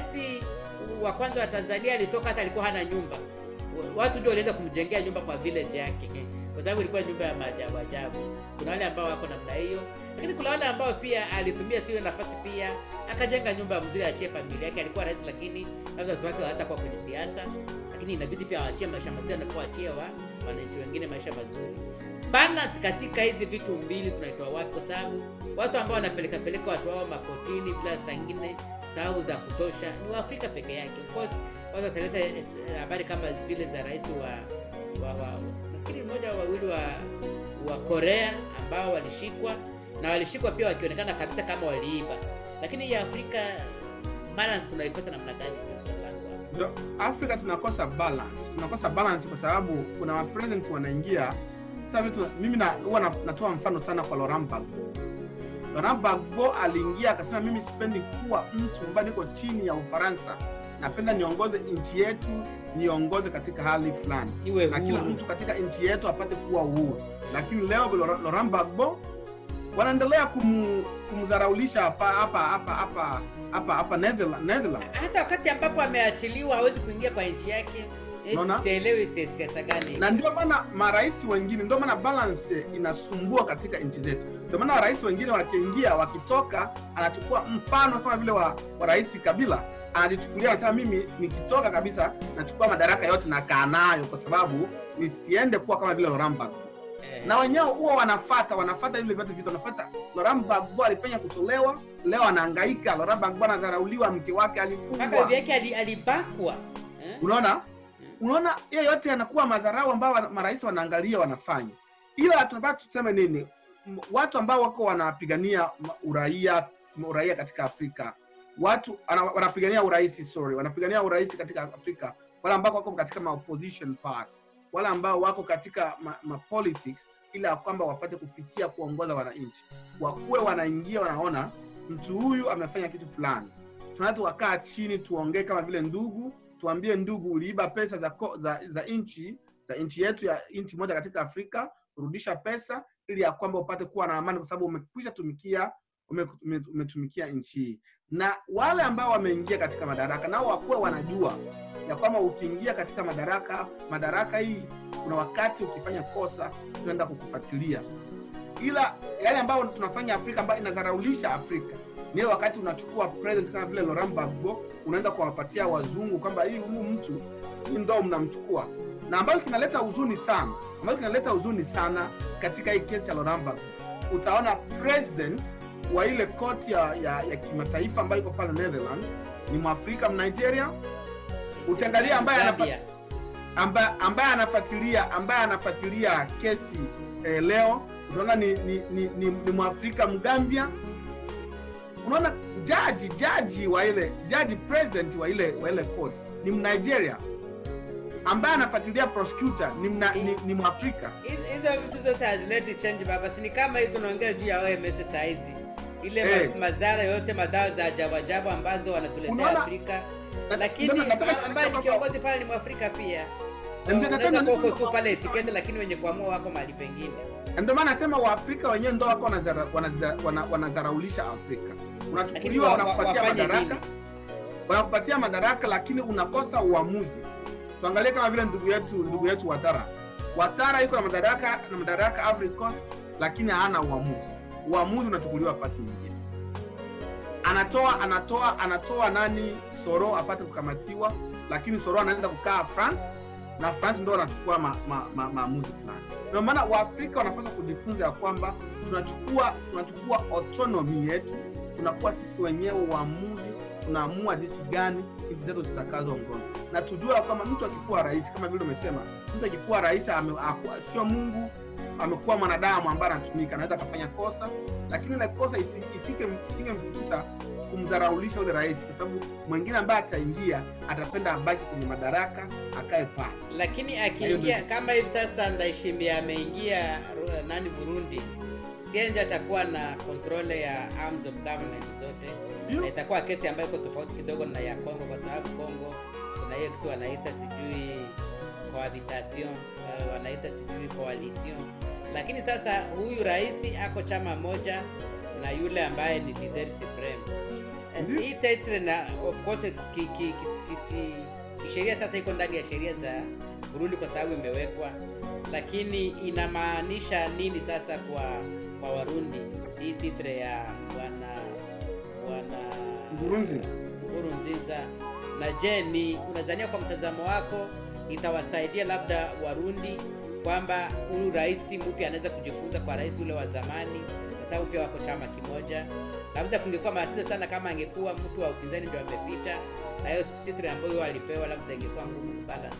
wa kwanza wa tanzania alitoka hata alikuwa hana nyumba watu ndio walienda kumjengea nyumba kwa village yake kwa sababu ilikuwa nyumba ya maajabu ajabu kuna wale ambao wako namna hiyo lakini kuna wale ambao pia alitumia tu hiyo nafasi pia akajenga nyumba mzuri achie familia yake alikuwa rais lakini labda watu wake hatakuwa kwenye siasa lakini inabidi pia awachie maisha mazuri anapoachia wa wananchi wengine maisha mazuri balance katika hizi vitu mbili tunaitoa wapi kwa sababu watu ambao wanapeleka peleka watu wao makotini bila saa ingine sababu za kutosha ni waafrika peke yake of course watu wataleta eh, habari kama vile za rais wa, wa, wa nafikiri mmoja au wawili wa wa korea ambao walishikwa na walishikwa pia wakionekana kabisa kama waliiba lakini ya afrika balance tunaipata namna gani Ndio swali langu hapo. Ndio, afrika tunakosa balance tunakosa balance kwa sababu kuna mapresident wanaingia sasa vitu mimi na, huwa na, natoa mfano sana kwa Laurent Gbagbo Laurent Gbagbo aliingia akasema mimi sipendi kuwa mtu ambaye niko chini ya ufaransa napenda niongoze nchi yetu niongoze katika hali fulani iwe na kila huru mtu katika nchi yetu apate kuwa uhuru lakini leo Laurent Laurent Gbagbo wanaendelea kum, kumdharaulisha hapa hapa hapa hapa hapa hapa Netherland, Netherland. hata wakati ambapo ameachiliwa hawezi kuingia kwa nchi yake Eh, Unaona? sielewi si- siasa gani na ndio maana marais wengine ndio maana balance inasumbua katika nchi zetu ndio maana rais wengine wakiingia wakitoka anachukua mfano kama vile wa, wa rais kabila anajichukulia anasema mimi nikitoka kabisa nachukua madaraka yote nakaa nayo kwa sababu nisiende kuwa kama vile Laurent Gbagbo Eh, na wenyewe huwa wanafata wanafata vile vyote vitu wanafata Laurent Gbagbo alifanya kutolewa leo anahangaika Laurent Gbagbo anadharauliwa mke wake mpaka alifungwa bibi yake ali- alibakwa eh? unaona unaona hiyo yote yanakuwa madharau ambao wana- marais wanaangalia wanafanya ila tunapata tuseme nini M- watu ambao wako wanapigania ma- uraia uraia katika afrika watu ana- wanapigania urais sorry wanapigania urais katika afrika wale ambao wako katika ma opposition part wale ambao wako katika ma, ma politics ili ya kwamba wapate kufikia kuongoza wananchi wakuwe wanaingia wanaona mtu huyu amefanya kitu fulani tunaweza tukakaa chini tuongee kama vile ndugu tuambie ndugu uliiba pesa za, ko- za, za nchi za afrika nchi yetu ya nchi moja katika afrika kurudisha pesa ili ya kwamba upate kuwa na amani kwa sababu umekwisha tumikia ume- ume- umetumikia nchi hii na wale ambao wameingia katika madaraka nao wakuwe wanajua ya kwamba ukiingia katika madaraka madaraka hii kuna wakati ukifanya kosa tunaenda kukufuatilia ila yale ambayo tunafanya afrika ambayo inadharaulisha afrika ni ile wakati unachukua president kama vile Laurent Gbagbo unaenda kuwapatia wazungu kwamba hii huyu mtu hii ndo mnamchukua na ambayo kinaleta huzuni sana ambayo kinaleta huzuni sana katika hii kesi ya Laurent Gbagbo utaona president wa ile koti ya, ya, ya kimataifa ambayo iko pale Netherlands ni mwafrika mnigeria Ukiangalia ambaye anafa- Zambia. ambaye ambaye anafuatilia ambaye anafuatilia kesi eh, leo unaona ni, ni, ni, ni, ni mwafrika mgambia unaona jaji jaji wa ile jaji president wa ile wa ile court ni mnigeria ambaye anafuatilia prosecutor ni, mna, ni, ni mwafrika Hizo- hizo vitu zote hazileti change baba si ni kama hii tunaongea juu ya OMS saa hizi ile Eh. ma, madhara yote madawa za ajabu ajabu ambazo wanatuletea Unaona? Afrika Na- lakini ndio nataka- a- ambaye ni nataka- kiongozi pale ni mwafrika pia so Ndio nataka- unaweza kuwa uko nataka- tu pale etiketi lakini wenye kuamua wako mahali pengine Na ndio maana nasema waafrika wenyewe ndo wako wanazara- wanazara- wana- wanadharaulisha afrika lakini unachukuliwa wa- wa- wanakupatia wafanye madaraka nini wanakupatia madaraka lakini unakosa uamuzi tuangalie kama vile ndugu yetu ndugu yetu watara watara yuko na madaraka na madaraka Ivory Coast lakini hana uamuzi uamuzi unachukuliwa fasi nyingine anatoa anatoa anatoa nani soro apate kukamatiwa lakini soro anaenda kukaa france na france ndo wanachukua maamuzi ma, ma, maamuzi fulani ndio maana waafrika wanapaswa kujifunza ya kwamba tunachukua tunachukua autonomy yetu tunakuwa sisi wenyewe uamuzi tunaamua jinsi gani nchi zetu zitakazoongoza na tujue ya kwamba mtu akikuwa rais kama vile umesema mtu akikuwa rais ame- aku- sio mungu amekuwa mwanadamu ambaye anatumika anaweza akafanya kosa lakini ile kosa isi- isike- isingemfikisha kumdharaulisha ule rais kwa sababu mwingine ambaye ataingia atapenda abaki kwenye madaraka akae pale lakini Hiyo akiingia ndio- kama hivi sasa Ndayishimiye ameingia Ru- nani Burundi sienje atakuwa na control ya arms of government zote Ndio. na itakuwa kesi ambayo iko tofauti kidogo na ya Kongo kwa sababu Kongo kuna hiyo kitu wanaita sijui cohabitation uh, wanaita sijui coalition lakini sasa huyu rais ako chama moja na yule ambaye ni leader supreme Eh, Ndio. hii title na of course ki, ki, kisi- kisi- kisheria sasa iko ndani ya sheria za Burundi kwa sababu imewekwa, lakini inamaanisha nini sasa kwa kwa Warundi hii titre ya wana wana Nkurunziza. Nkurunziza? Na je, ni unadhania kwa mtazamo wako itawasaidia labda Warundi kwamba huyu rais mpya anaweza kujifunza kwa rais ule wa zamani, kwa sababu pia wako chama kimoja. Labda kungekuwa matatizo sana kama angekuwa mtu wa upinzani ndio amepita, na hiyo titre ambayo alipewa, labda ingekuwa ngumu kubalance.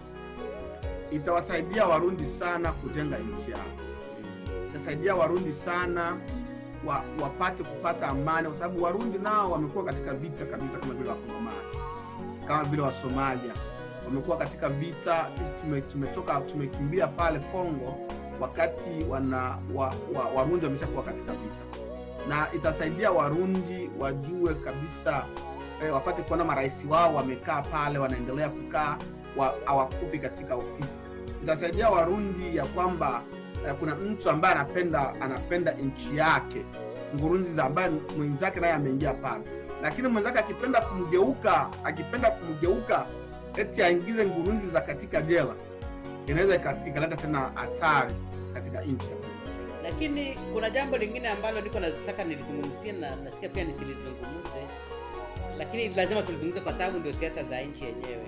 itawasaidia warundi sana kujenga nchi yao itasaidia warundi sana wa, wapate kupata amani kwa sababu warundi nao wamekuwa katika vita kabisa kama vile wakongomani kama vile wasomalia wamekuwa katika vita sisi tume, tumetoka tumekimbia pale congo wakati wana wa, wa, warundi wameshakuwa katika vita na itasaidia warundi wajue kabisa eh, wapate kuona marais wao wamekaa pale wanaendelea kukaa wa- hawakufi katika ofisi itasaidia warundi ya kwamba eh, kuna mtu ambaye anapenda anapenda nchi yake ngurunziza ambaye mwenzake naye ameingia pale lakini mwenzake akipenda kumgeuka akipenda kumgeuka eti aingize ngurunziza katika jela inaweza ika- ikaleta tena hatari katika nchi ya Burundi. lakini kuna jambo lingine ambalo niko nataka nilizungumzie na nasikia pia nisilizungumze lakini lazima tulizungumze kwa sababu ndio siasa za nchi yenyewe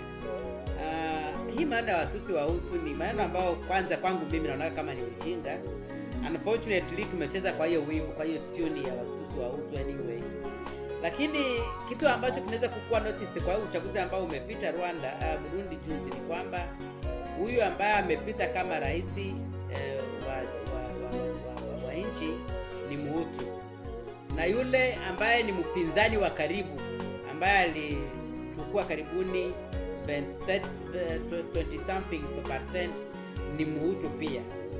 uh, hii maana ya watusi wa utu ni maneno ambayo kwanza kwangu mimi naona kama ni ujinga unfortunately tumecheza kwa hiyo wimbo kwa hiyo tuni ya watusi wa utu anyway lakini kitu ambacho kinaweza kukuwa notice kwa huu uchaguzi ambao umepita rwanda uh, burundi juzi ni kwamba huyu ambaye amepita kama rais eh, wa, wa, wa, wa, wa, wa nchi ni muhutu na yule ambaye ni mpinzani wa karibu ambaye alichukua karibuni 27, eh, 20 something percent ni muhutu pia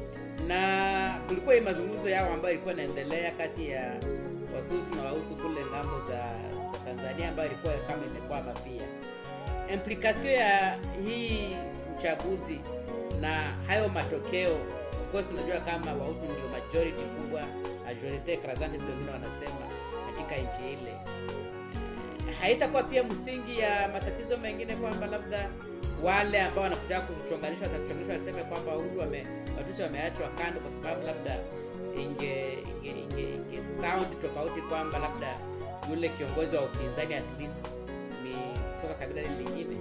na kulikuwa hii mazungumzo yao ambayo ilikuwa inaendelea kati ya watusi na wahutu kule ngambo za, za tanzania ambayo ilikuwa kama imekwama pia implikasio ya hii uchaguzi na hayo matokeo of course tunajua kama wahutu ndio majority kubwa majorite écrasante ndio wengine wanasema katika nchi ile Eh, haitakuwa pia msingi ya matatizo mengine kwamba labda wale ambao wanakuja kuchonganishwa watachonganishwa waseme kwamba wahutu wame watusi wameachwa kando kwa sababu labda inge inge inge, inge sound tofauti kwamba labda yule kiongozi wa upinzani at least ni kutoka kabila lile lingine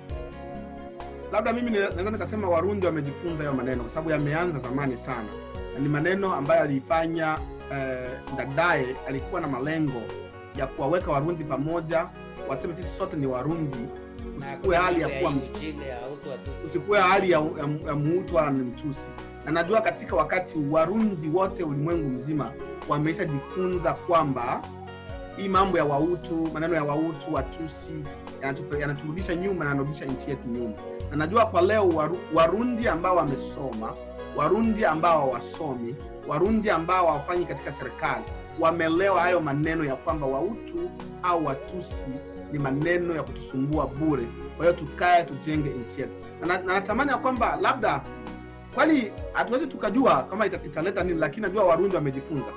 labda mimi ni- naweza nikasema warundi wamejifunza hayo maneno kwa sababu yameanza zamani sana na ni maneno ambayo aliifanya eh, dadaye alikuwa na malengo ya kuwaweka warundi pamoja waseme sisi sote ni warundi Na usikue hakuna hali ya mambo kuwa Eugene, ya Wahutu Watusi. usikuwe hali ya, ya, ya muutu wala ni mtusi na najua katika wakati warundi wote ulimwengu mzima wameshajifunza kwamba hii mambo ya wautu maneno ya wautu watusi yanatupe- yanaturudisha nyuma na yanarudisha nchi yetu nyuma na najua kwa leo waru, warundi ambao wamesoma warundi ambao hawasomi warundi ambao hawafanyi katika serikali wamelewa hayo maneno ya kwamba wautu au watusi ni maneno ya kutusumbua bure kwa hiyo tukae tujenge nchi yetu na na- na natamani ya kwamba labda kwani hatuwezi tukajua kama ita- italeta nini lakini najua warundi wamejifunza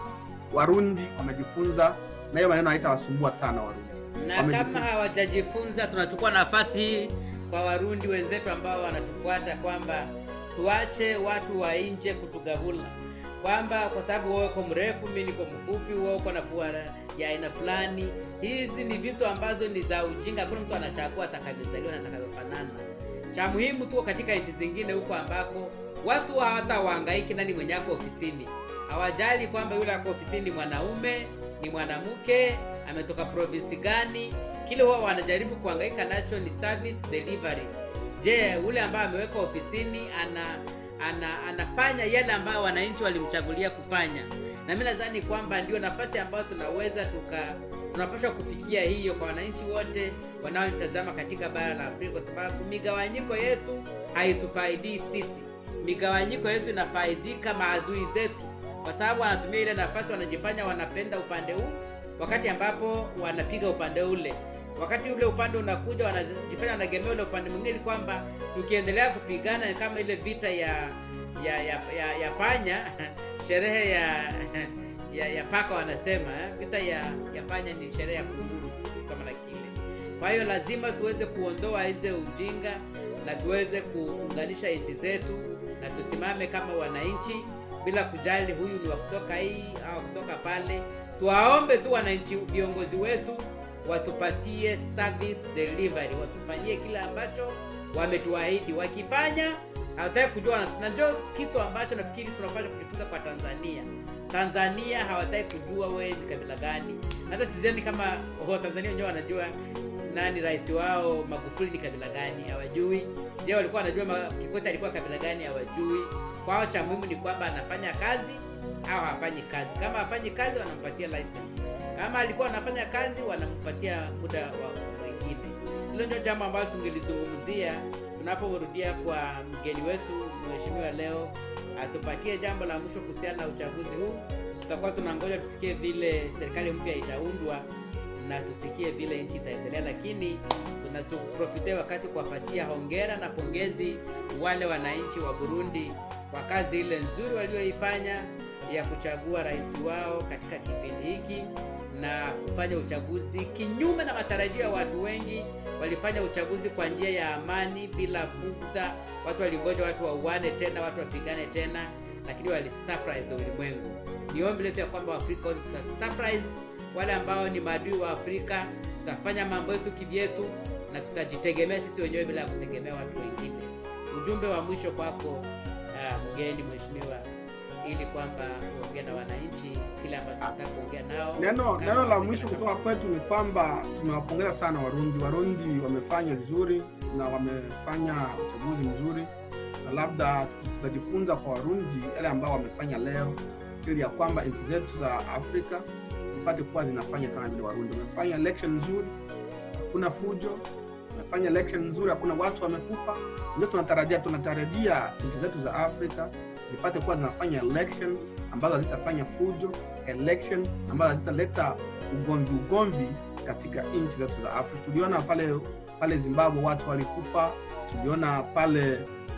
warundi wamejifunza na hiyo maneno haitawasumbua sana warundi na wamejifunza. kama hawajajifunza tunachukua nafasi hii kwa warundi wenzetu ambao wanatufuata kwamba tuache watu wa nje kutugavula kwamba kwa sababu wewe uko mrefu mi niko mfupi wewe uko na pua ya aina fulani hizi ni vitu ambazo ni za ujinga hakuna mtu anachagua atakavyozaliwa na atakavyofanana cha muhimu tuko katika nchi zingine huko ambako watu hawata waangaiki nani mwenye ako ofisini hawajali kwamba yule ako ofisini ni mwanaume ni mwanamke ametoka provinsi gani kile huwa wanajaribu kuangaika nacho ni service delivery je ule ambaye amewekwa ofisini ana, ana anafanya yale ambayo wananchi walimchagulia kufanya na mi nadhani kwamba ndio nafasi ambayo tunaweza tuka tunapaswa kufikia hiyo kwa wananchi wote wanaotazama katika bara la afrika kwa sababu migawanyiko yetu haitufaidii sisi migawanyiko yetu inafaidika maadui zetu kwa sababu wanatumia ile nafasi wanajifanya wanapenda upande huu wakati ambapo wanapiga upande ule wakati ule upande unakuja wanajifanya wanagemea ule upande mwingine ili kwamba tukiendelea kupigana ni kama ile vita ya ya ya, ya, ya panya sherehe ya ya, ya paka wanasema eh? vita ya, ya panya ni sherehe ya kunguru kitu kama na kile kwa hiyo lazima tuweze kuondoa hize ujinga na tuweze kuunganisha nchi zetu na tusimame kama wananchi bila kujali huyu ni wa kutoka hii au kutoka pale tuwaombe tu wananchi viongozi wetu watupatie service delivery watufanyie kile ambacho wametuahidi wakifanya hawataki kujua na njo kitu ambacho nafikiri tunapaswa kujifunza kwa tanzania tanzania hawataki kujua wewe ni kabila gani hata sizeni kama watanzania wenyewe wanajua nani rais wao magufuli ni kabila gani hawajui je walikuwa wanajua Ma- kikwete alikuwa kabila gani hawajui kwao cha muhimu ni kwamba anafanya kazi au hafanyi kazi kama hafanyi kazi wanampatia license kama alikuwa anafanya kazi wanampatia muda wa wengine hilo ndio jambo ambalo tungelizungumzia tunaporudia kwa mgeni wetu mheshimiwa leo atupatie jambo la mwisho kuhusiana na uchaguzi huu tutakuwa tunangoja tusikie vile serikali mpya itaundwa na tusikie vile nchi itaendelea lakini tunatuprofitia wakati kuwapatia hongera na pongezi wale wananchi wa burundi kwa kazi ile nzuri walioifanya ya kuchagua rais wao katika kipindi hiki na kufanya uchaguzi kinyume na matarajio ya watu wengi walifanya uchaguzi kwa njia ya amani bila bugdha watu walingoja watu wauane tena watu wapigane tena lakini walisurprise ulimwengu ni ombi letu ya kwamba waafrika wote tuta surprise wale ambao ni maadui wa afrika tutafanya mambo yetu kivyetu na tutajitegemea sisi wenyewe bila ya kutegemea watu wengine ujumbe wa mwisho kwako uh, mgeni mheshimiwa ili kwamba kuongea na wananchi kile ambacho nataka kuongea nao neno kama neno la Waafrika mwisho na kutoka kwetu ni kwamba tunawapongeza sana warundi warundi wamefanya vizuri na wamefanya uchaguzi mzuri na labda tutajifunza kwa warundi yale ambao wamefanya leo ili ya kwamba nchi zetu za afrika zipate kuwa zinafanya kama vile warundi wamefanya election nzuri hakuna fujo wamefanya election nzuri hakuna watu wamekufa ndio tunatarajia tunatarajia nchi zetu za afrika zipate kuwa zinafanya election ambazo hazitafanya fujo election ambazo hazitaleta ugomvi ugomvi katika nchi zetu za afrika tuliona pale pale zimbabwe watu walikufa tuliona pale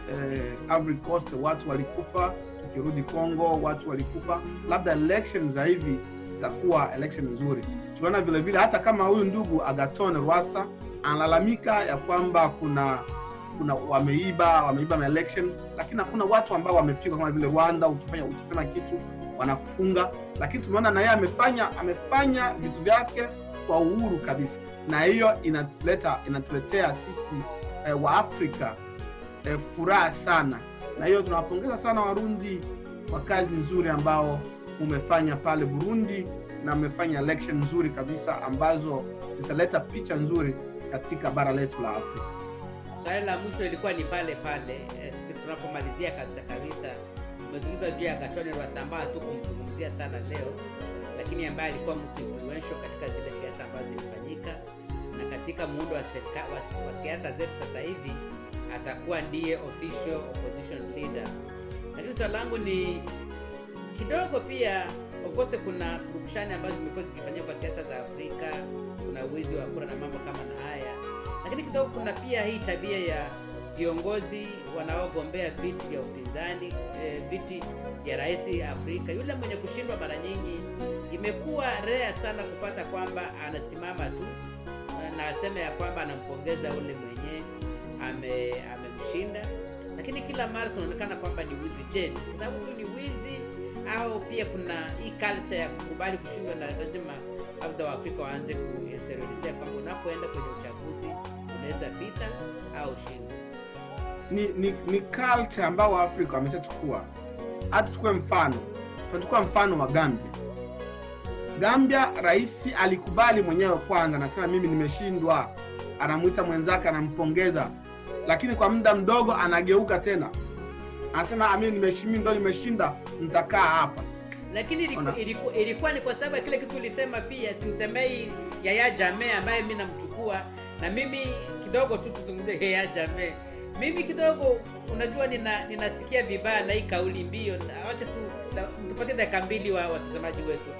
eh, Ivory Coast watu walikufa, tukirudi Congo watu walikufa. Labda election za hivi zitakuwa election nzuri. Tunaona vile vile hata kama huyu ndugu Agathon Rwasa analalamika ya kwamba kuna kuna wameiba wameiba election, lakini hakuna watu ambao wamepigwa kama vile Rwanda. Ukifanya ukisema kitu wanakufunga, lakini tumeona na yeye amefanya amefanya vitu vyake kwa uhuru kabisa, na hiyo inatuleta inatuletea sisi eh, wa Afrika eh, furaha sana, na hiyo tunawapongeza sana Warundi kwa kazi nzuri ambao umefanya pale Burundi na mmefanya election nzuri kabisa ambazo zitaleta picha nzuri katika bara letu la Afrika. Swali la mwisho ilikuwa ni pale pale eh, tuki- tunapomalizia kabisa kabisa, umezungumza juu ya Agathon Rwasa ambaye hatukumzungumzia sana leo, lakini ambaye alikuwa mtu influential katika zile siasa ambazo zilifanyika na katika muundo wa serika, wa, wa siasa zetu sasa hivi atakuwa ndiye official opposition leader. Lakini swali langu ni kidogo pia, of course kuna purukushani ambazo zimekuwa zikifanyika kwa siasa za Afrika, kuna wizi wa kura na mambo kama na haya lakini kidogo kuna pia hii tabia ya viongozi wanaogombea viti vya upinzani eh, viti vya rais Afrika. Yule mwenye kushindwa mara nyingi imekuwa rea sana kupata kwamba anasimama tu eh, na aseme ya kwamba anampongeza ule mwenye ame amemshinda, lakini kila mara tunaonekana kwamba ni wizi. Je, ni kwa sababu tu ni wizi au pia kuna hii culture ya kukubali kushindwa na lazima labda Waafrika waanze kuinteriorizea kwamba unapoenda kwenye uchaguzi unaweza pita au shinda. ni, ni, ni culture ambao Waafrika wameshachukua. Hata tuchukue mfano, tunachukua mfano wa Gambia. Gambia, rais alikubali mwenyewe kwanza, anasema mimi nimeshindwa, anamwita mwenzake, anampongeza, lakini kwa muda mdogo anageuka tena, anasema "Ah, mimi nimeshinda, ndo nimeshinda, nitakaa hapa. Lakini iliku, Ona. iliku, ilikuwa ni kwa sababu ya kile kitu ulisema pia, simsemei Yaya Jammeh ambaye mi namchukua, na mimi kidogo tu tuzungumzie Yaya Jammeh. Mimi kidogo, unajua, nina ninasikia vibaya na hii kauli mbio. na- Wacha tu na- tupatie dakika mbili wa watazamaji wetu.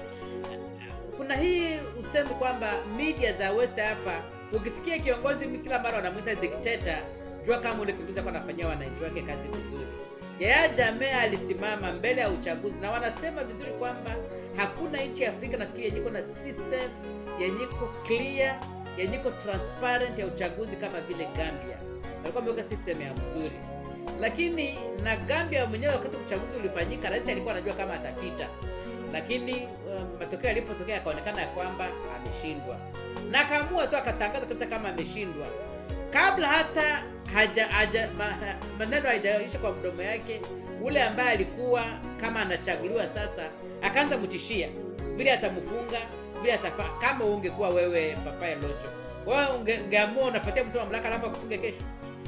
Kuna hii usemi kwamba media za West hapa, ukisikia kiongozi kila mara wanamwita dictator, jua kama ule kiongozi alikuwa anafanyia wananchi wake kazi vizuri. Yaya Jammeh alisimama mbele ya uchaguzi na wanasema vizuri kwamba hakuna nchi ya Afrika nafikiri yenye iko na system yenye iko clear yenye iko transparent ya uchaguzi kama vile Gambia. Walikuwa wameweka system ya mzuri, lakini na Gambia mwenyewe, wakati uchaguzi ulifanyika, rais alikuwa anajua kama atapita, lakini um, matokeo yalipotokea yakaonekana ya kwamba ameshindwa, na akaamua tu akatangaza kabisa kama ameshindwa kabla hata haja, haja ma, maneno hajaisha kwa mdomo yake. Ule ambaye alikuwa kama anachaguliwa sasa, akaanza mtishia vile atamfunga vile atafa. Kama ungekuwa wewe Papaye Locho, wewe unge- ungeamua unapatia mtu mamlaka alafu akufunge kesho?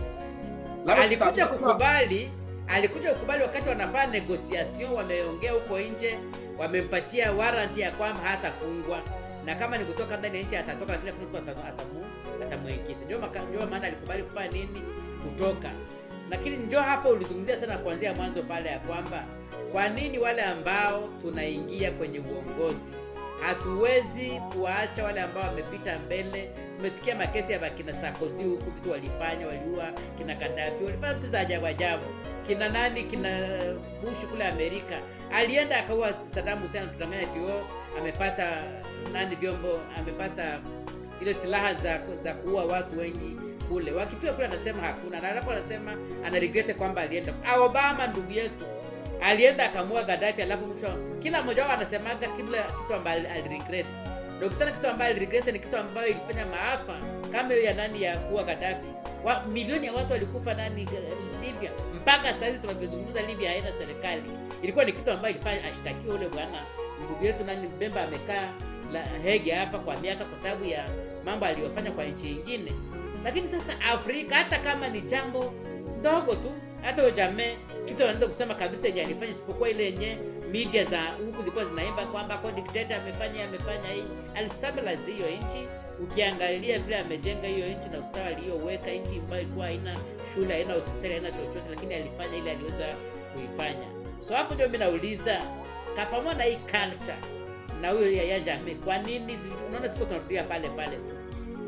Labda alikuja tuta- kukubali alikuja kukubali wakati wanafanya negotiation, wameongea huko nje, wamempatia warranty ya kwamba hatafungwa na kama ni kutoka ndani ya nchi atatoka, lakini hakuna mtu ata- atamu atamwekiti. Ndio maka- ndio maana alikubali kufanya nini, kutoka. Lakini ndio hapo ulizungumzia tena kuanzia mwanzo pale ya kwamba kwa nini wale ambao tunaingia kwenye uongozi hatuwezi kuwaacha wale ambao wamepita mbele. Tumesikia makesi ya bakina Sarkozy huku, vitu walifanya, waliua kina Gaddafi, walifanya vitu za ajabu ajabu. Kina nani, kina Bush kule Amerika, alienda akaua Saddam Hussein, tutanganya tio amepata nani vyombo, amepata ile silaha za za kuua watu wengi kule. Wakifika kule anasema hakuna, na alafu anasema ana regret kwamba alienda. Obama ndugu yetu alienda akamua Gaddafi, alafu mwisho kila mmoja wao anasemaga kila kitu ambayo aliregret. Na ukitaka kitu ambayo aliregret ni kitu ambayo ilifanya maafa kama hiyo ya nani ya kuua Gaddafi. Wa, milioni ya watu walikufa nani eh, Libya. Mpaka sasa hivi tunavyozungumza Libya haina serikali. Ilikuwa ni kitu ambayo ilifanya ashtakiwe ule bwana ndugu yetu nani Mbemba amekaa la Hege hapa kwa miaka kwa sababu ya mambo aliyofanya kwa nchi nyingine. Lakini sasa Afrika hata kama ni jambo ndogo tu, hata huyo Jammeh kitu anaweza kusema kabisa yenye alifanya, isipokuwa ile yenye media za huku zilikuwa zinaimba kwamba kwa dictator amefanya amefanya hii, alistabilize hiyo nchi. Ukiangalia vile amejenga hiyo nchi na ustawi aliyoweka nchi ambayo ilikuwa haina shule, haina hospitali, haina chochote, lakini alifanya ile aliweza kuifanya. So hapo ndio mimi nauliza ka pamoja na hii culture na huyo Yahya Jammeh, kwa nini zi- unaona tuko tunarudia pale pale tu?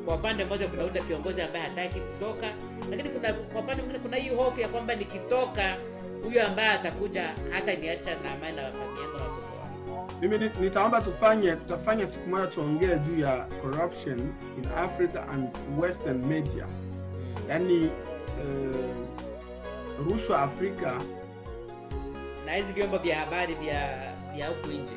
kwa upande mmoja kuna ule kiongozi ambaye hataki kutoka lakini kuna kwa upande mwingine kuna hii hofu ya kwamba nikitoka huyo ambaye atakuja hata niacha na amani na familia yangu na watoto wangu mimi ni- nitaomba tufanye tutafanya siku moja tuongee juu ya corruption in africa and western media yaani eh, rushwa afrika na hizi vyombo vya habari vya vya huku nje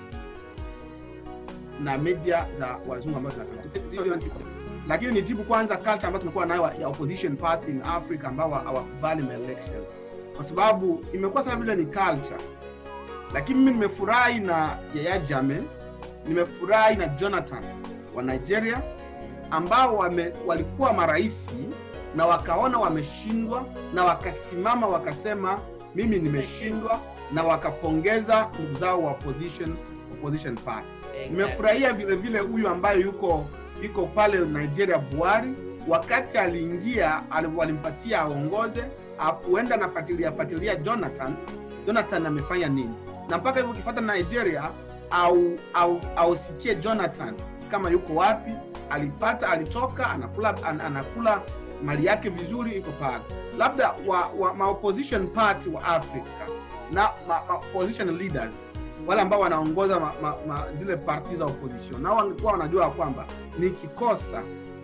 na media za wazungu ambazo zinataka lakini nijibu kwanza culture ambayo tumekuwa nayo ya opposition party in africa ambao hawakubali election kwa sababu imekuwa sana vile ni culture lakini mimi nimefurahi na yaya jame nimefurahi na jonathan wa nigeria ambao wame, walikuwa maraisi na wakaona wameshindwa na wakasimama wakasema mimi nimeshindwa na wakapongeza ndugu zao wa opposition, opposition party nimefurahia vile vile huyu ambaye yuko yuko pale nigeria buhari wakati aliingia ali- walimpatia aongoze akuenda nafuatilia fuatilia jonathan jonathan amefanya nini na mpaka hivyo ukifata nigeria au au ausikie jonathan kama yuko wapi alipata alitoka anakula an, anakula mali yake vizuri iko pale labda wa, wa ma opposition party wa africa na ma, ma opposition leaders wale ambao wanaongoza ma, ma, ma, zile parti za opposition nao wangekuwa wanajua kwamba nikikosa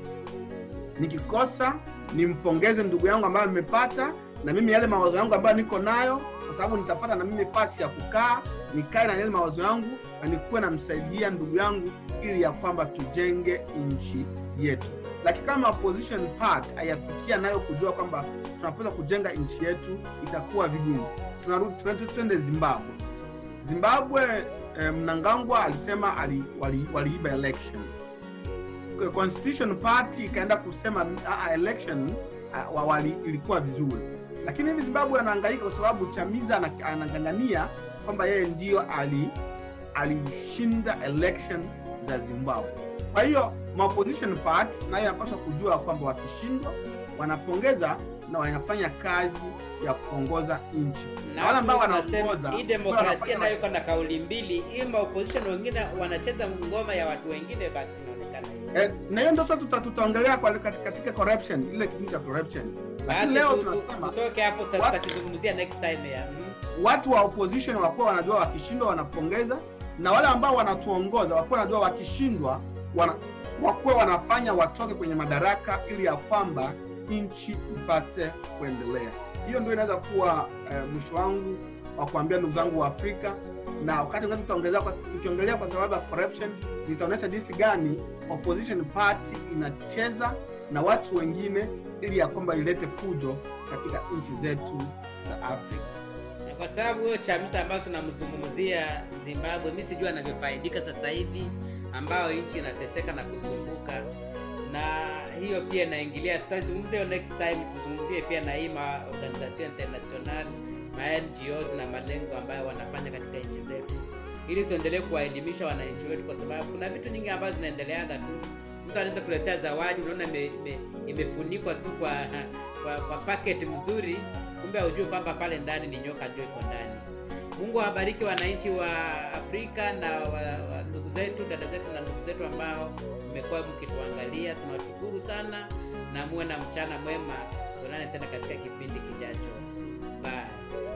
nikikosa nimpongeze ndugu yangu ambayo nimepata na mimi yale mawazo yangu ambayo niko nayo kwa sababu nitapata na mimi nafasi ya kukaa nikae na yale mawazo yangu na nikuwe namsaidia ndugu yangu ili ya kwamba tujenge nchi yetu lakini kama opposition part hayafikia nayo kujua kwamba tunapaswa kujenga nchi yetu itakuwa vigumu tunarudi tuende- twende zimbabwe zimbabwe eh, mnangagwa alisema ali, wali, waliiba election Kwa constitution party ikaenda kusema "Ah, ah, election ah, wa- wali, ilikuwa vizuri lakini hivi zimbabwe anaangaika kwa sababu chamiza ana- anangangania kwamba yeye ndio ali alishinda election za zimbabwe kwa hiyo ma opposition part nayo inapaswa kujua kwamba wakishindwa wanapongeza na wanafanya kazi ya kuongoza nchi na wale ambao watu wanasema wanaongoza hii ambao demokrasia wanafanya nayo iko na kauli mbili ima opposition wengine wanacheza ngoma ya watu wengine basi inaonekana hivyo. Eh, na hiyo ndio sasa tuta- tutaongelea kwa katika, katika corruption ile kipindi cha corruption lakini basi leo tu- tu- tunasema tutoke hapo tuta- What- tutakizungumzia next time ya mm. watu wa opposition wakuwa wanajua wakishindwa wanapongeza na wale ambao wanatuongoza wakuwa wanajua wakishindwa wana, wakuwa wanafanya watoke kwenye madaraka ili ya kwamba nchi ipate kuendelea hiyo ndio inaweza kuwa eh, mwisho wangu wa kuambia ndugu zangu wa afrika na wakati mwingine tutaongezea kwa- tukiongelea kwa sababu ya corruption nitaonyesha jinsi gani opposition party inacheza na watu wengine ili ya kwamba ilete fujo katika nchi zetu za afrika Na kwa sababu huyo chamisa ambayo tunamzungumzia zimbabwe mi sijui anavyofaidika sasa hivi ambayo nchi inateseka na kusumbuka na hiyo pia inaingilia tutazungumzia hiyo next time tuzungumzie pia na hii ma organisation international ma ngos na malengo ambayo wanafanya katika nchi zetu ili tuendelee kuwaelimisha wananchi wetu kwa sababu kuna vitu nyingi ambazo zinaendeleaga tu mtu anaweza kuletea zawadi unaona ime- ime- imefunikwa tu kwa kwa, kwa packet mzuri kumbe haujui kwamba pale ndani ni nyoka ndio iko ndani mungu awabariki wananchi wa afrika na wa, wa ndugu zetu dada zetu na ndugu zetu ambao mmekuwa mkituangalia tunawashukuru sana na muwe na mchana mwema tuonane tena katika kipindi kijacho bye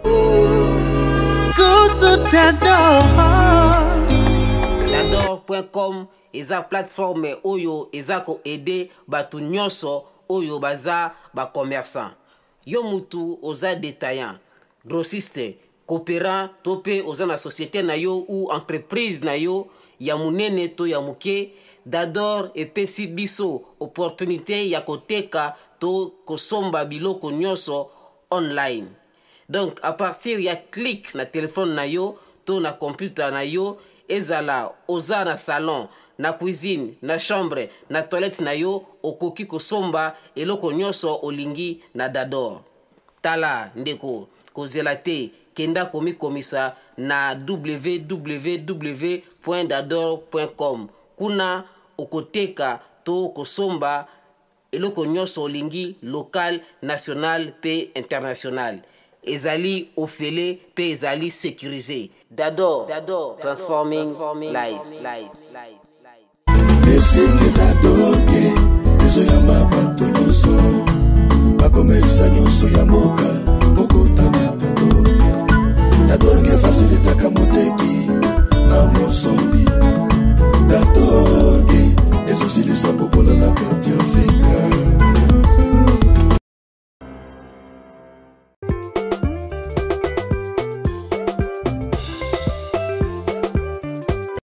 Go to Dador. Dador.com eza plateforme oyo eza koede bato nyonso oyo baza bacommerçant yo mutu oza détaillant grossiste coopérant to mpe oza na société na yo ou entreprise na yo ya monene to ya moke dador epesi biso opportunité ya koteka to kosomba biloko nyonso online donc à partir ya clic na telefone na yo to na computer na yo ezala oza na salon na cuisine na chambre na toilette na yo okoki kosomba eloko nyonso olingi na dador tala ndeko kozela te kenda komikomisa na www dador com kuna okoteka to kosomba eloko nyonso olingi local national mpe international ezali ofele mpe ezali sécurisé dador dador transforming lives lives lives esingi dadoke ezoyamba bato nyonso bakomelisa nyonso ya mboka bokotana tatorge tatorge fasilitaka moteki na mosombi tatorge ezosilisa popola na kati ya afrika